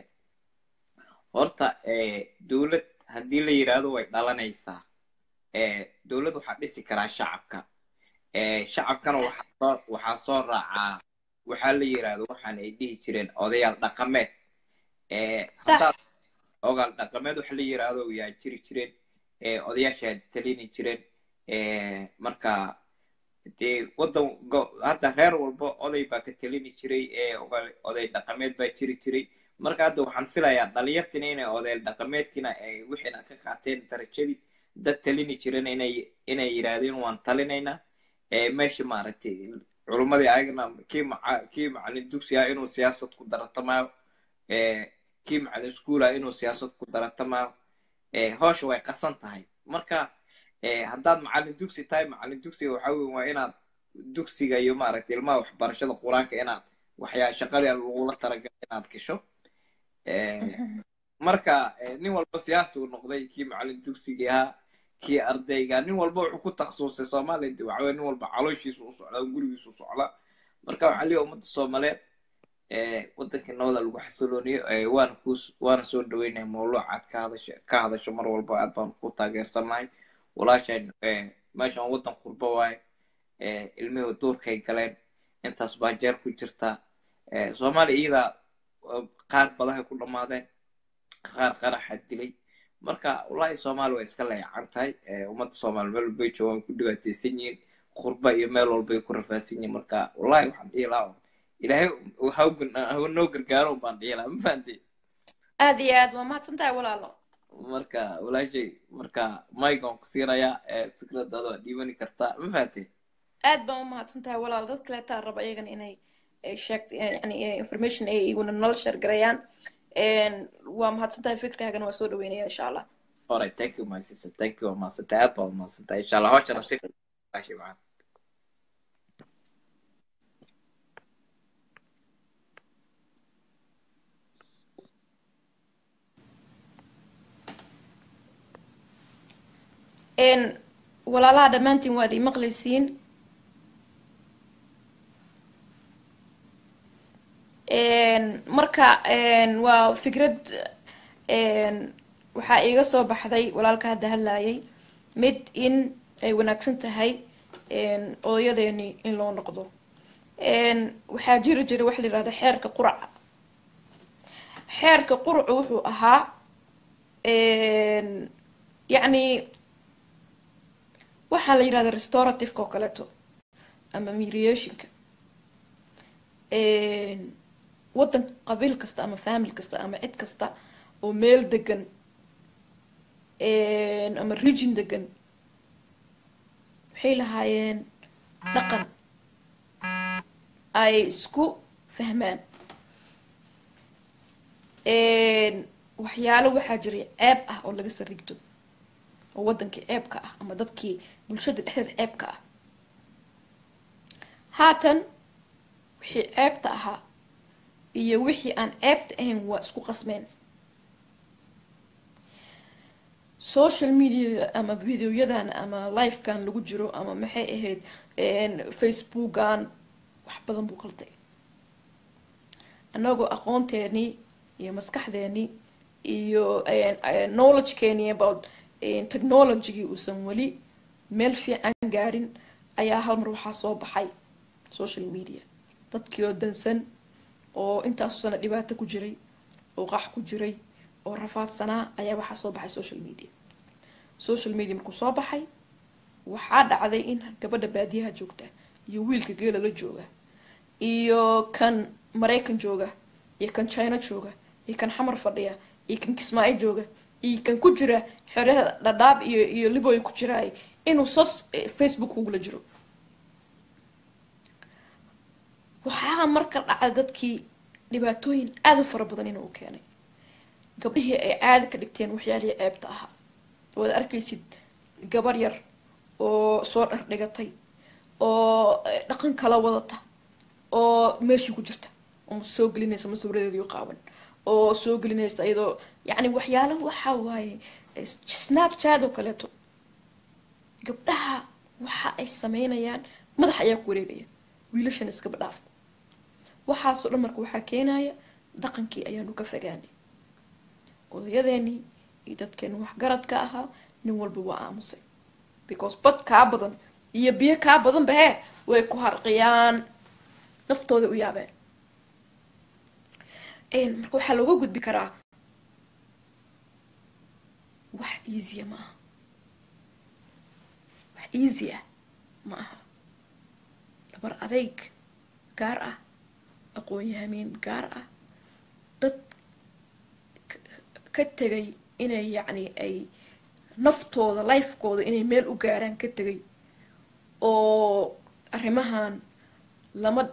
horta dowlad haddii la yidhaahdo way dhalanaysaa dowlad waxaa dhisi karaa shacabka shacabkana waxaa waxaa soo raacaa waxaa la yidhaahdo waxaan ay dhihi jireen odayaal dhaqameed haddaad ogaal dhaqameed waxa la yidhaahdo yaa jiri jireen odayaashaa talini jireen marka dee waddan hadda reer walba oday baa ka talini jiray oday dhaqameed baa jiri jiray marka hadda waxaan filayaa dhalinyartina inay oday dhaqameedkina wixiina ka qaateen darajadii dad talini jiren inay inay yidhaahdeen waan talinaynaa meesha maaragtay culummadii ayagana kii maca kii macalin dugsi ah inuu siyaasad ku daratamayo kii macalin iskuul ah inuu siyaasad ku daratamayo hoosha way qasan tahay marka haddaad macalin dugsi tahay macalin dugsiga waxa weyn waa inaad dugsiga iyo maaragtay ilmaha waxbarashada qur-aanka inaad waxyaa shaqadii lagula talagalay inaad gasho marka nin walba siyaasi uu noqday kii macalin dugsigii ahaa kii ardayga nin walba wuxuu ku takhasusay soomaaliya de waxaweye nin walba calooshiisu u socdaa gurigiisu u socdaa marka waxaa leeyahay ummadda soomaaliyeed waddankii nabada lagu xasilooniyo waana ku waana soo dhaweynaya mawluucaad ka hadasho ka hadasho mar walba aad baan ku taageersannahay walaashaan meeshan waddan qurbo waaye ilmihii duurkay galeen intaas baa jeer ku jirta soomaaliya iyadaa qaar badahay ku dhammaadeen qaar qaraxa dilay marka wallahi soomaali way iska leeyacan tahay ummadda soomaali meel walbay joogaan ku dhibaataysan yihiin qurba iyo meel walbay ku rafaasan yihiin marka wallahi waxaan dhihi lahaa ilaahay ha noo gargaaro baan dhihi lahaa ma fahanti aad iyo aad waa mahadsan tahay walaalo marka walaashay marka maigon ku siinayaa fikradaada waa dhiibani kartaa ma fahanti aad baan u mahadsan tahay walaalo dad kaleetaa raba iyagana inay sheeg yani information ay iguna nolol sheergarayaan waa mahadsan tahay fikrkaagana waa soo dhaweynaya insha allah alright thank you my sister thank you waa mahadsantahay aad baa mahadsantahay insha allah hawshana si walaashay macaan walaalaha dhammaantiin waad ii maqlaysiin marka waa fikrad waxaa iiga soo baxday walaalka hadda hadlayay mid in ay wanaagsan tahay odayadeeni in loo noqdo waxaa jiri jira waxa la yihahdo xeerka quraca xeerka quracu wuxuu ahaa yacni waxaa la yihahda restorativeka oo kaleeto ama mediationka waddan qabiil kasta ama family kasta ama cid kasta oo meel degan ama region degan waxay lahaayeen dhaqan ay isku fahmaan waxyaalo waxaa jiray ceeb ah oo laga sarigto oo waddankii ceebka ah ama dadkii bulshada dhexdeeda ceebka ah haatan wixii ceebta ahaa iyo wixii aan ceebta ahayn waa isku qasmeen social media ama videoyadan ama livekan lagu jiro ama maxay ahayd facebookan wax badan buu qalday annagoo aqoonteenii iyo maskaxdeenii iyo knowledgekeeni about technologygii uusan weli meel fiican gaarin ayaa hal mar waxaa soo baxay social media dadkii oo dansan oo intaasu sana dhibaato ku jiray oo qax ku jiray oo rafaadsanaa ayaa waxaa soo baxay social media social media markuu soo baxay waxaa dhacday in gabadha baadiyaha joogta iyo wiilka geela la jooga iyo kan maraykan jooga iyo kan china jooga iyo kan xamar fadhiya iyo kan kismaayo jooga iyo kan ku jira xerada dhadhaab iyo iyo liboy ku jiraay inuu sos facebook ugula jiro waxaa marka dhacda dadkii dhibaatooyin aada u fara badan inuu keenay gabdhihii ay caadi ka dhigteen waxyaalihii ceebta ahaa oad arkaysid gabar yar oo soo dhardhigatay oo dhaqan kala wadata oo meeshii ku jirta oo soo gelinaysa masawiradeedii qaawan oo soo gelinaysa iyadoo yacni waxyaalo waxa waaye snapchat oo kaleeto gabdhaha waxa ay sameynayaan madax ayaa ku wareegaya wiilashan iskaba dhaaf waxaasoo dhan marka waxaa keenaya dhaqankii ayaanu ka fogaanay odayadeenii iyo dadkeenu waxgaradka ahaa nin walba waa aamusay because bad kaa badan iyo biyo kaa badan bahe way ku harqiyaan naftooda u yaabeen marka waxaa looga gudbi karaa wax easya ma aha wax easy ah ma aha dabar adeyg gaar ah aqoon-yahamiin gaar ah dad ka tegay inay yacni ay naftooda lifekooda inay meel u gaaraan ka tegay oo arrimahan lama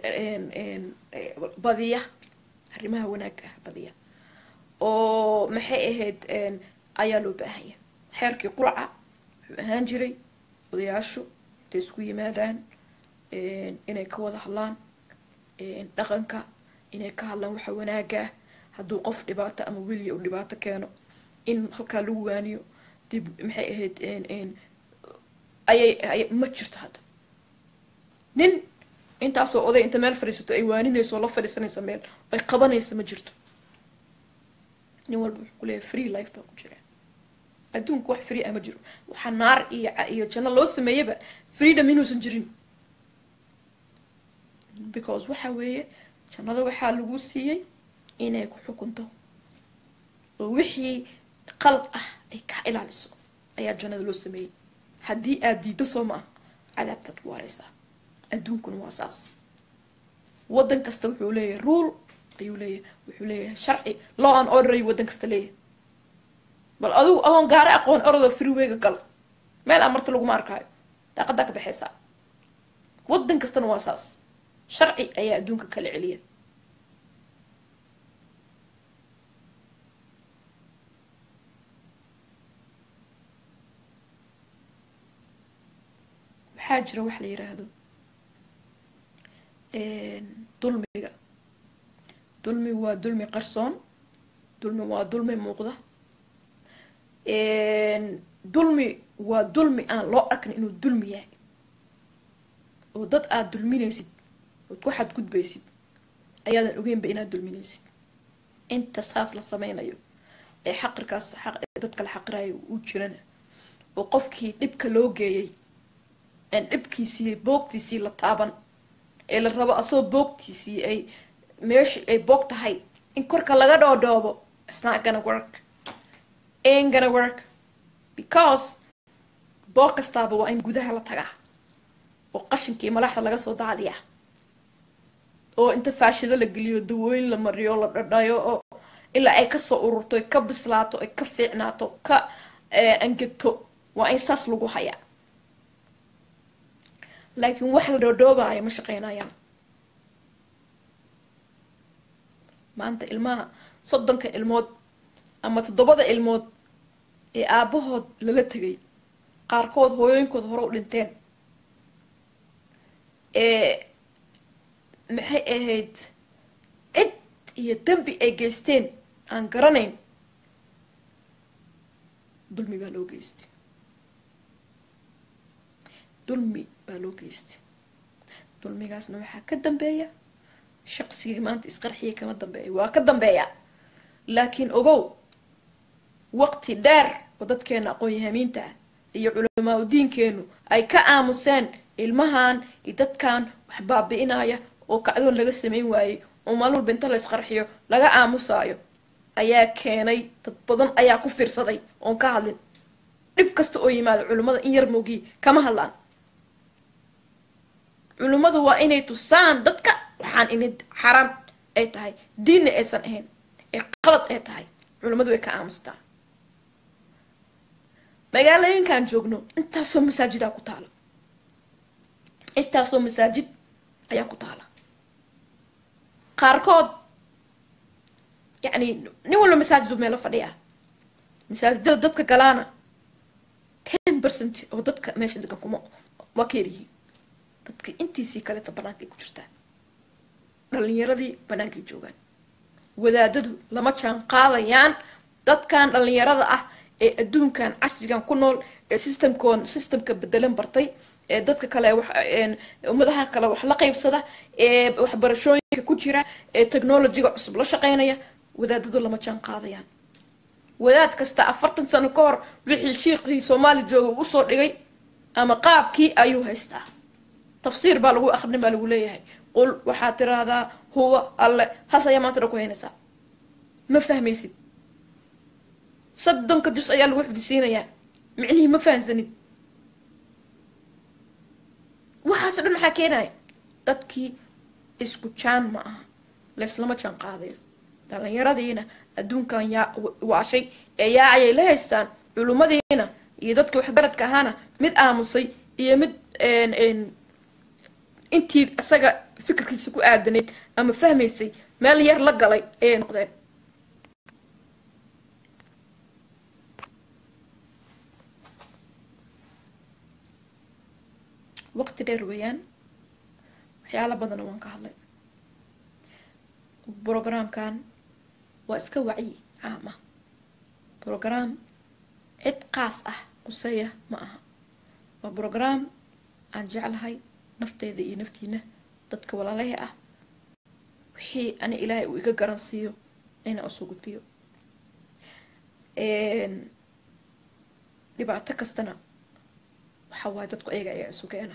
badiya arrimaha wanaagga ah badiya oo maxay ahayd ayaa loo baahanya xeerkii qurca wuxuu ahaan jiray odayaashu intay isku yimaadaan inay ka wada hadlaan dhaqanka inay ka hadlaan waxa wanaagga ah hadduu qof dhibaato ama weliya uu dhibaato keeno in halkaa lagu waaniyo dib maxay ahayd ayay ma jirto hadda nin intaasoo oday inta meel fadhiisato ay waaninayso oo la fadhiisanaysa meel ay qabanaysa ma jirto nin walba wuxuu ku leeyahay free life baa ku jira adduunka wax free ah ma jiro waxaa naar iyo iyo janno loo sameeyaba freedom inuusan jirin because waxa weeye jannada waxaa lagu siiyey inay ku xukunto oo wixii qalad ah ay ka ilaaliso ayaa jannada loo sameeyey haddii aad diiddo soo ma ah cadaabtaad ku waareysaa adduunkuna waa saas waddan kasta wuxuu leeyahay rule ayuu leeyahay wuxuu leeyahay sharci law an order ayuu waddan kasta leeyahay bal adigu adoon gaari aqoon orada freewayga gal meel aan marta laguma arkaayo daaqadaa ka baxaysaa waddan kastana waa saas sharci ayaa adduunka kala celiya waxaa jira wax la yiraahdo dulmiga dulmi waa dulmi qarsoon dulmi waa dulmi muuqda dulmi waa dulmi aan loo arkin inuu dulmi yahay oo dad aada dulminaysid ood ku xadgudbaysid ayaadan ogeynba inaad dulminaysid inta saas la sameynayo ee xaqirkaas xaq ee dadka la xaqirayo uu jirana oo qofkii dhibka loo geeyay aan dhibkiisii boogtiisii la taaban ee la rabo asagoo boogtiisii ay meeshii ay boog tahay in korka laga dhoodhoobo it's not gonna work ain't gonna work because boog kastaaba waa in gudaha la tagaa oo qashinkii malaxda laga soo daadiyaa oo inta faashido la geliyo dawooyin la mariyo la dhadhayo oo ilaa ay kasoo ururto ay ka bislaato ay ka fiicnaato ka angegto waa in saas lagu hayaa laakiin wax la dhoodhoobaayo ma shaqeynayaan maanta ilmaha soddonka ilmood ama toddobada ilmood ee aabahood lala tegay qaarkood hooyooyinkood hore u dhinteen ee maxay ahayd cid iyo dembi ay geysteen aan garanayn dulmi baa loo geystay dulmi baa loo geystay dulmigaasna waxaa ka dambeeya shaqsigii maanta isqarxiya kama dambeeya waa ka dambeeya laakiin ogow waqti dheer oo dadkeena aqoon-yahamiinta ah iyo culamaa u diinkeenu ay ka aamuseen ilmahan iyo dadkan wax baabi-inaya oo kacdoon laga sameyn waayey oo maalin walba inta la isqarxiyo laga aamusaayo ayaa keenay dad badan ayaa ku fiirsaday oon ka hadlin dhib kasta oo yimaado culimmada in yar moogii kama hadlaan culimmadu waa inay tusaan dadka waxaan inay xaraan ay tahay diinna aysan ahayn ee qalad ay tahay culimmadu way ka aamustaa magaalooyinkaan joogno intaasoo masaajidaa ku taala intaasoo masaajid ayaa ku taala qaarkood yacni nin walba masaajid u meelo fadhiya masaajidada dadka galaana ten percent oo dadka meesha degan kuma waa ka yaryihiin dadka intiisii kaleeta banaanka ay ku jirtaa dhalinyaradii bannaankay joogaan wadaadadu lama jaan qaadayaan dadkan dhalinyarada ah ee adduunkan casrigan ku nool ee systemkoon systemka bedelan bartay ee dadka kale wax ummadaha kale wax la qaybsada ee waxbarashooyinka ku jira ee technologyga cusub la shaqeynaya wadaadadu lama jaan qaadayaan wadaad kasta afartan sano ka hor wixii shiiqii soomaali jooga uu usoo dhigay ama qaabkii ayuu haystaa tafsiir baa lagu akrin baa lagu leeyahay qul waxaad tiraahdaa huwa alle has ayaa maanta dhan ku haynaysaa ma fahmaysid soddonka jus ayaa lagu xifdisiinayaa micnihii ma fahansanid waxaaso dhan maxaa keenaya dadkii isku jaan ma aha layslama jaan qaadayo dhalinyaradiina adduunkan yaa waashay ee yaacayay la haystaan culummadiina iyo dadka waxgaradka ahaana mid aamusay iyo mid intii isaga fikirkiisa ku aadanayd ama fahmaysay meel yar la galay ayay noqdeen waqti dheer weeyaan waxyaala badana waan ka hadlay brogramkan waa iska wacyi caam ah brogram cid qaas ah quseeya ma aha waa brogram aan jeclahay nafteeda iyo naftiina dadka walaalaha ah wixii ani ilaahay uu iga garan siiyo inaan usoo gudbiyo dhibaato kastana waxa waaye dadku ayaga ayaa isu keena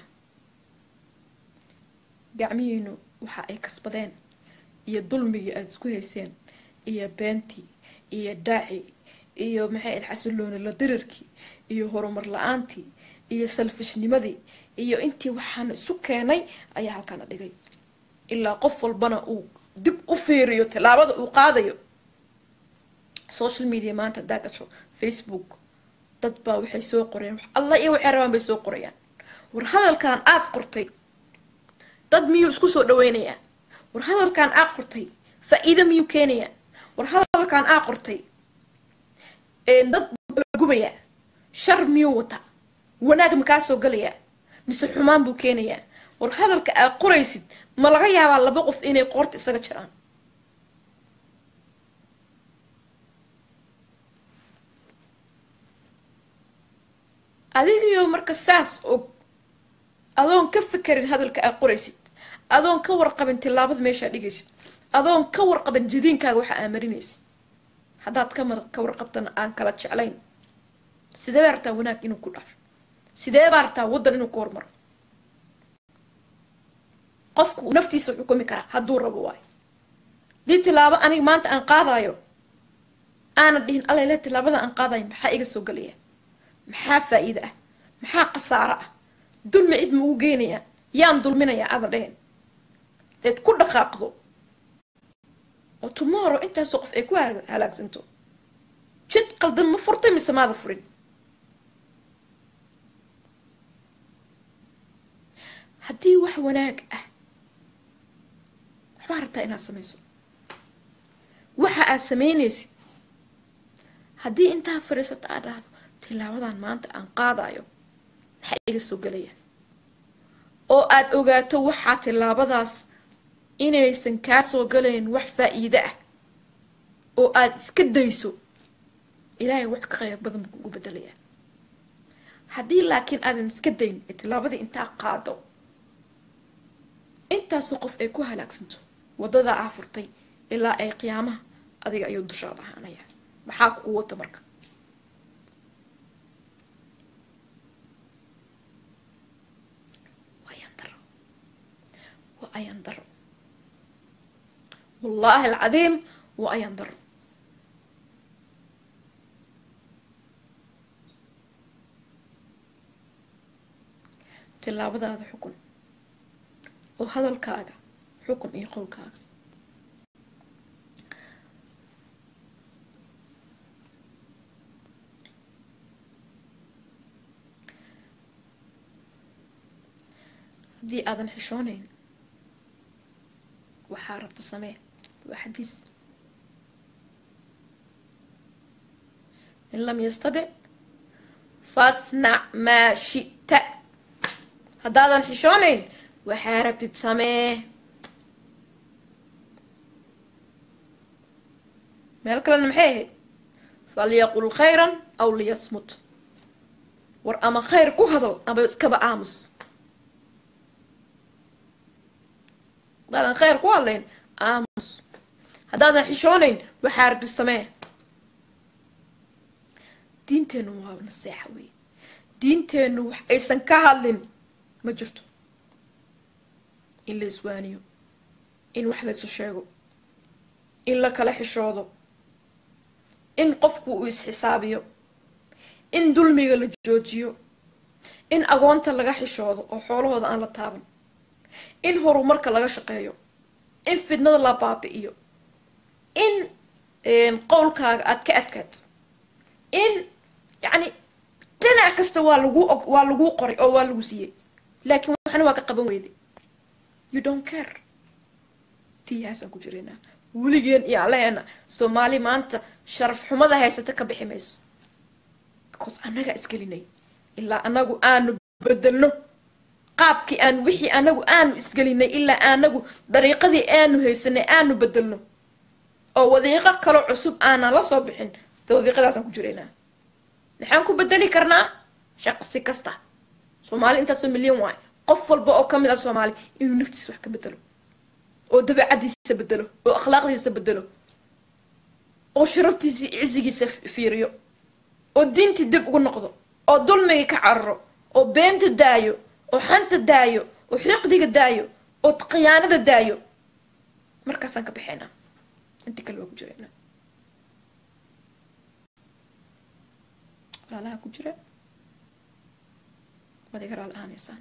gacmihiinu waxa ay kasbadeen iyo dulmigii aada isku hayseen iyo beentii iyo daaci iyo maxay ahayd xasilooni la dirarkii iyo horumar la-aantii iyo salfishnimadii iyo intii waxaana isu keenay ayaa halkaana dhigay ilaa qof walbana uu dib u fiiriyo tallaabada uu qaadayo social media maanta haddaa gasho facebook dad baa waxay soo qorayaan wax alla iyo waxay rabaan bay soo qorayaan war hadalkan aada qortay dad miyuu isku soo dhaweynayaa war hadalkan aad qortay faa-iido miyuu keenayaa war hadalkan aad qortay dad gubayaa shar miyuu wataa wanaag makaa soo galayaa mise xumaan buu keenayaa war hadalka aad qoraysid ma laga yaabaa laba qof inay qoorta isaga jiraan adigiyo marka saas og adoon ka fikerin hadalka aad qoraysid adoon ka warqabin tillaabada meeshaa dhigaysid adoon ka warqabin jadiinkaaga waxa aa marinaysid haddaad ka warqabtana aan kala jeclayn sidee baa rabtaa wanaag inuu ku dhaafo sidee baa rabtaa waddan inuu ku hormaro qofku naftiisa xukumi karaa hadduu rabo waayo dii tilaabo aniga maanta aan qaadayo aana dhihin alele tilaabada aan qaadayo maxaa iga soo gelaya maxaa faa-iida ah maxaa khasaaro ah dulmi cid maugu geenayaa yaan dulminayaa aadan dhehen deed ku dhaqaaqdo oo tomorrow intaasoo qof ay ku halaagsanto jid qaldan ma furtay mise maada furin haddii wax wanaag ah waxbaa rabtaa inaad samayso waxa aad sameynaysid haddii intaa fadhiisato aad dhahdo tilaabadan maanta aan qaadayo maxaa iga soo gelaya oo aad ogaato waxaa tilaabadaas inaysan kaa soo galayn wax faa-iide ah oo aad iska dayso ilaahay wax ka qayr badan buu kugu bedelayaa haddii laakiin aadan iska dayn ee tilaabadii intaa qaado intaasoo qof ay ku halaagsanto waddadaa aa furtay ilaa ay qiyaamaha adiga ayuu dushaada ahaanaya maxaa kugu wata marka waa ayaan daro waa ayaan daro wallaahi alcadiim waa ayaan daro tilaabadaada xukun oo hadalkaaga xukun iyo qowlkaaga haddii aadan xishoonayn waxaa rabta samee waa xadiis in lam yastadic fasnac maa shita haddaadan xishoonayn waxaa rabtid samee meel kalena maxay ahayd falyaqul khayran aw liyasmut war ama khayr ku hadal ama iskaba aamus haddaadan khayr ku hadlayn aamus haddaadan xishoonayn waxaa ardi samee diinteennu waa naseexa wey diinteennu wax aysan ka hadlin ma jirto in la iswaaniyo in wax laysu sheego in la kala xishoodo in qofku uu isxisaabiyo in dulmiga la joojiyo in agoonta laga xishoodo oo xoolahooda aan la taaban in horumarka laga shaqeeyo in fidnada la baabi'iyo in qowlkaaga aada ka adkaad in yacni dhinac kasta waa lagu og waa laguu qoray oo waa lagu siiyey laakiin waxna waa ka qaban weyday you don't care tiyahaasaan ku jiraynaa weligeen iyo alleena soomaali maanta sharaf xumada haysata ka bixi mayso because annagaa isgelinay ilaa anagu aanu bedelno qaabkii aan wixii anagu aanu isgelinay ilaa anagu dariiqadii aanu haysanay aanu bedelno oo wadiiqo kaloo cusub aanan la soo bixin wadiiqadaasaan ku jiraynaa maxaan ku bedeli karnaa shaqsi kasta soomaali intaasoo milyan waay qof walba oo kamid ah soomaali inuu naftiisa wax ka bedelo oo dabeecadiisa bedelo oo akhlaaqdiisa bedelo oo sharaftiisa cisigiisa fiiriyo oo diintii dib ugu noqdo oo dulmiga ka cararo oo beenta daayo oo xanta daayo oo xiqdiga daayo oo khiyaanada daayo markaasaan ka baxaynaa intii kale waa ku jiraynaa walaalaha ku jira waad iga raali ahaaneysaan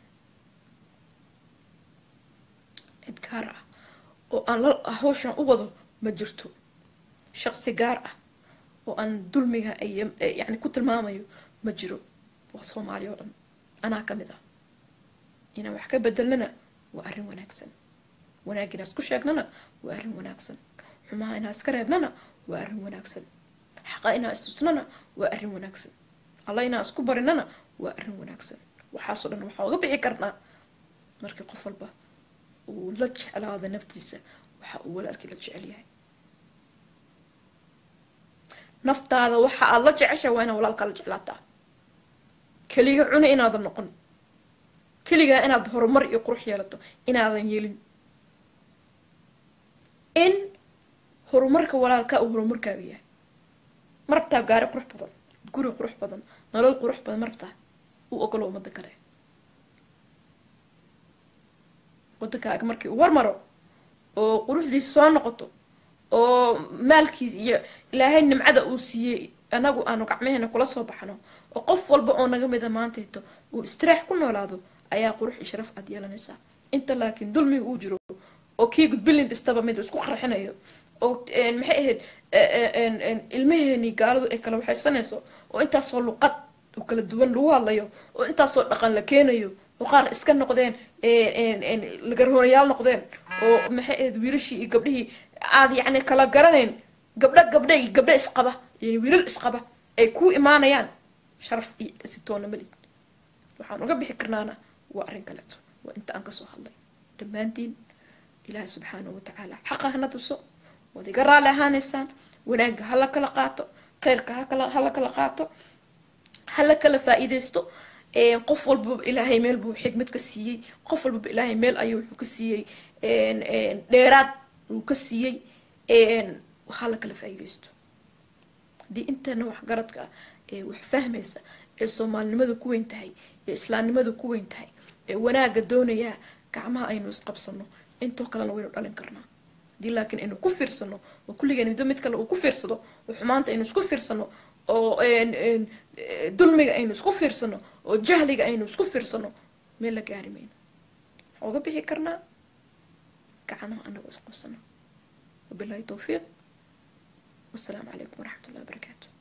cid gaar ah oo aan la hawshan u wado ma jirto shaqsi gaar ah oo aan dulmiga iyo yani ku tilmaamayo ma jiro waa soomaali oo dhan anaa ka mid ah inaan wax ka bedelnana waa arrin wanaagsan wanaag inaan isku sheegnana waa arrin wanaagsan xumaha inaan iska reebnana waa arrin wanaagsan xaqa inaan istusnana waa arrin wanaagsan alla inaan isku barinana waa arrin wanaagsan waxaasoo dhan waxaa uga bixi karnaa markii qof walba uu la jeclaado naftiisa waxa uu walaalkii la jecel yahay naftaada waxa aada la jeceshahay waa inaad walaalkaa la jeclaataa keliga cuni inaadan noqon keligaa inaad horumar iyo qurux yeelato inaadan yeelin in horumarka walaalkaa uu horumarkaaga yahay ma rabtaa gaari qurux badan guri qurux badan nolol qurux badan ma rabtaa u ogolo ummadda kale wadankaaga markii uu hormaro oo quruxdiisa soo noqoto oo maalkiis iyo ilaahay nimcada uu siiyey anagu aanu gacmaheena kula soo baxno oo qof walba oo naga mida maantayto uu istiraax ku noolaado ayaa qurux iyo sharaf aad yeelanaysaa inta laakiin dulmiga uu jiro oo kii gudbilin dhistaba mid isku qarxinayo oo maxay ahayd ilmaheenii gaaladu ay kala waxaysanayso oo intaasoo luqad oo kala duwan lagu hadlayo oo intaasoo dhaqan la keenayo oo qaar iska noqdeen lagarhoonayaal noqdeen oo maxay ahayd wiilashii iyo gabdhihii aad yacni kala garanayn gabdho gabdha iyo gabdho isqaba iyo wiilal isqaba ay ku imaanayaan sharaf iyo sitoona mali waxaan uga bixi karnaana waa arrin kaleeto waa inta aan kasoo hadlay dhammaantiin ilaahi subxaanahu watacaala xaqa hana tuso waad iga raali ahaaneysaan wanaagga hala kala qaato kheyrka hakala hala kala qaato hala kala faa-iideysto qof walbaba ilaahay meel buu xigmad ka siiyey qof walbaba ilaahay meel ayuu wuxuu ka siiyey dheeraad uu ka siiyey hala kala faa-iideysto haddii intana waxgaradka ah ee wax fahmaysa ee soomaalinimada ku weyn tahay ee islaamnimada ku weyn tahay ee wanaagga doonayaa gacmaha aynu isqabsano intoo kalena waynu dhalin karnaa haddii laakiin aynu ku fiirsano oo kulligeen midba mid kale uu ku fiirsado oo xumaanta aynu isku fiirsano oo dulmiga aynu isku fiirsano oo jahliga aynu isku fiirsano meel la gaari mayno waxaa uga bixi karnaa gacmaha anagoo isqabsano wabilahi towfiiq wasalaamu calaykum waraxmat ullahi wabarakaatu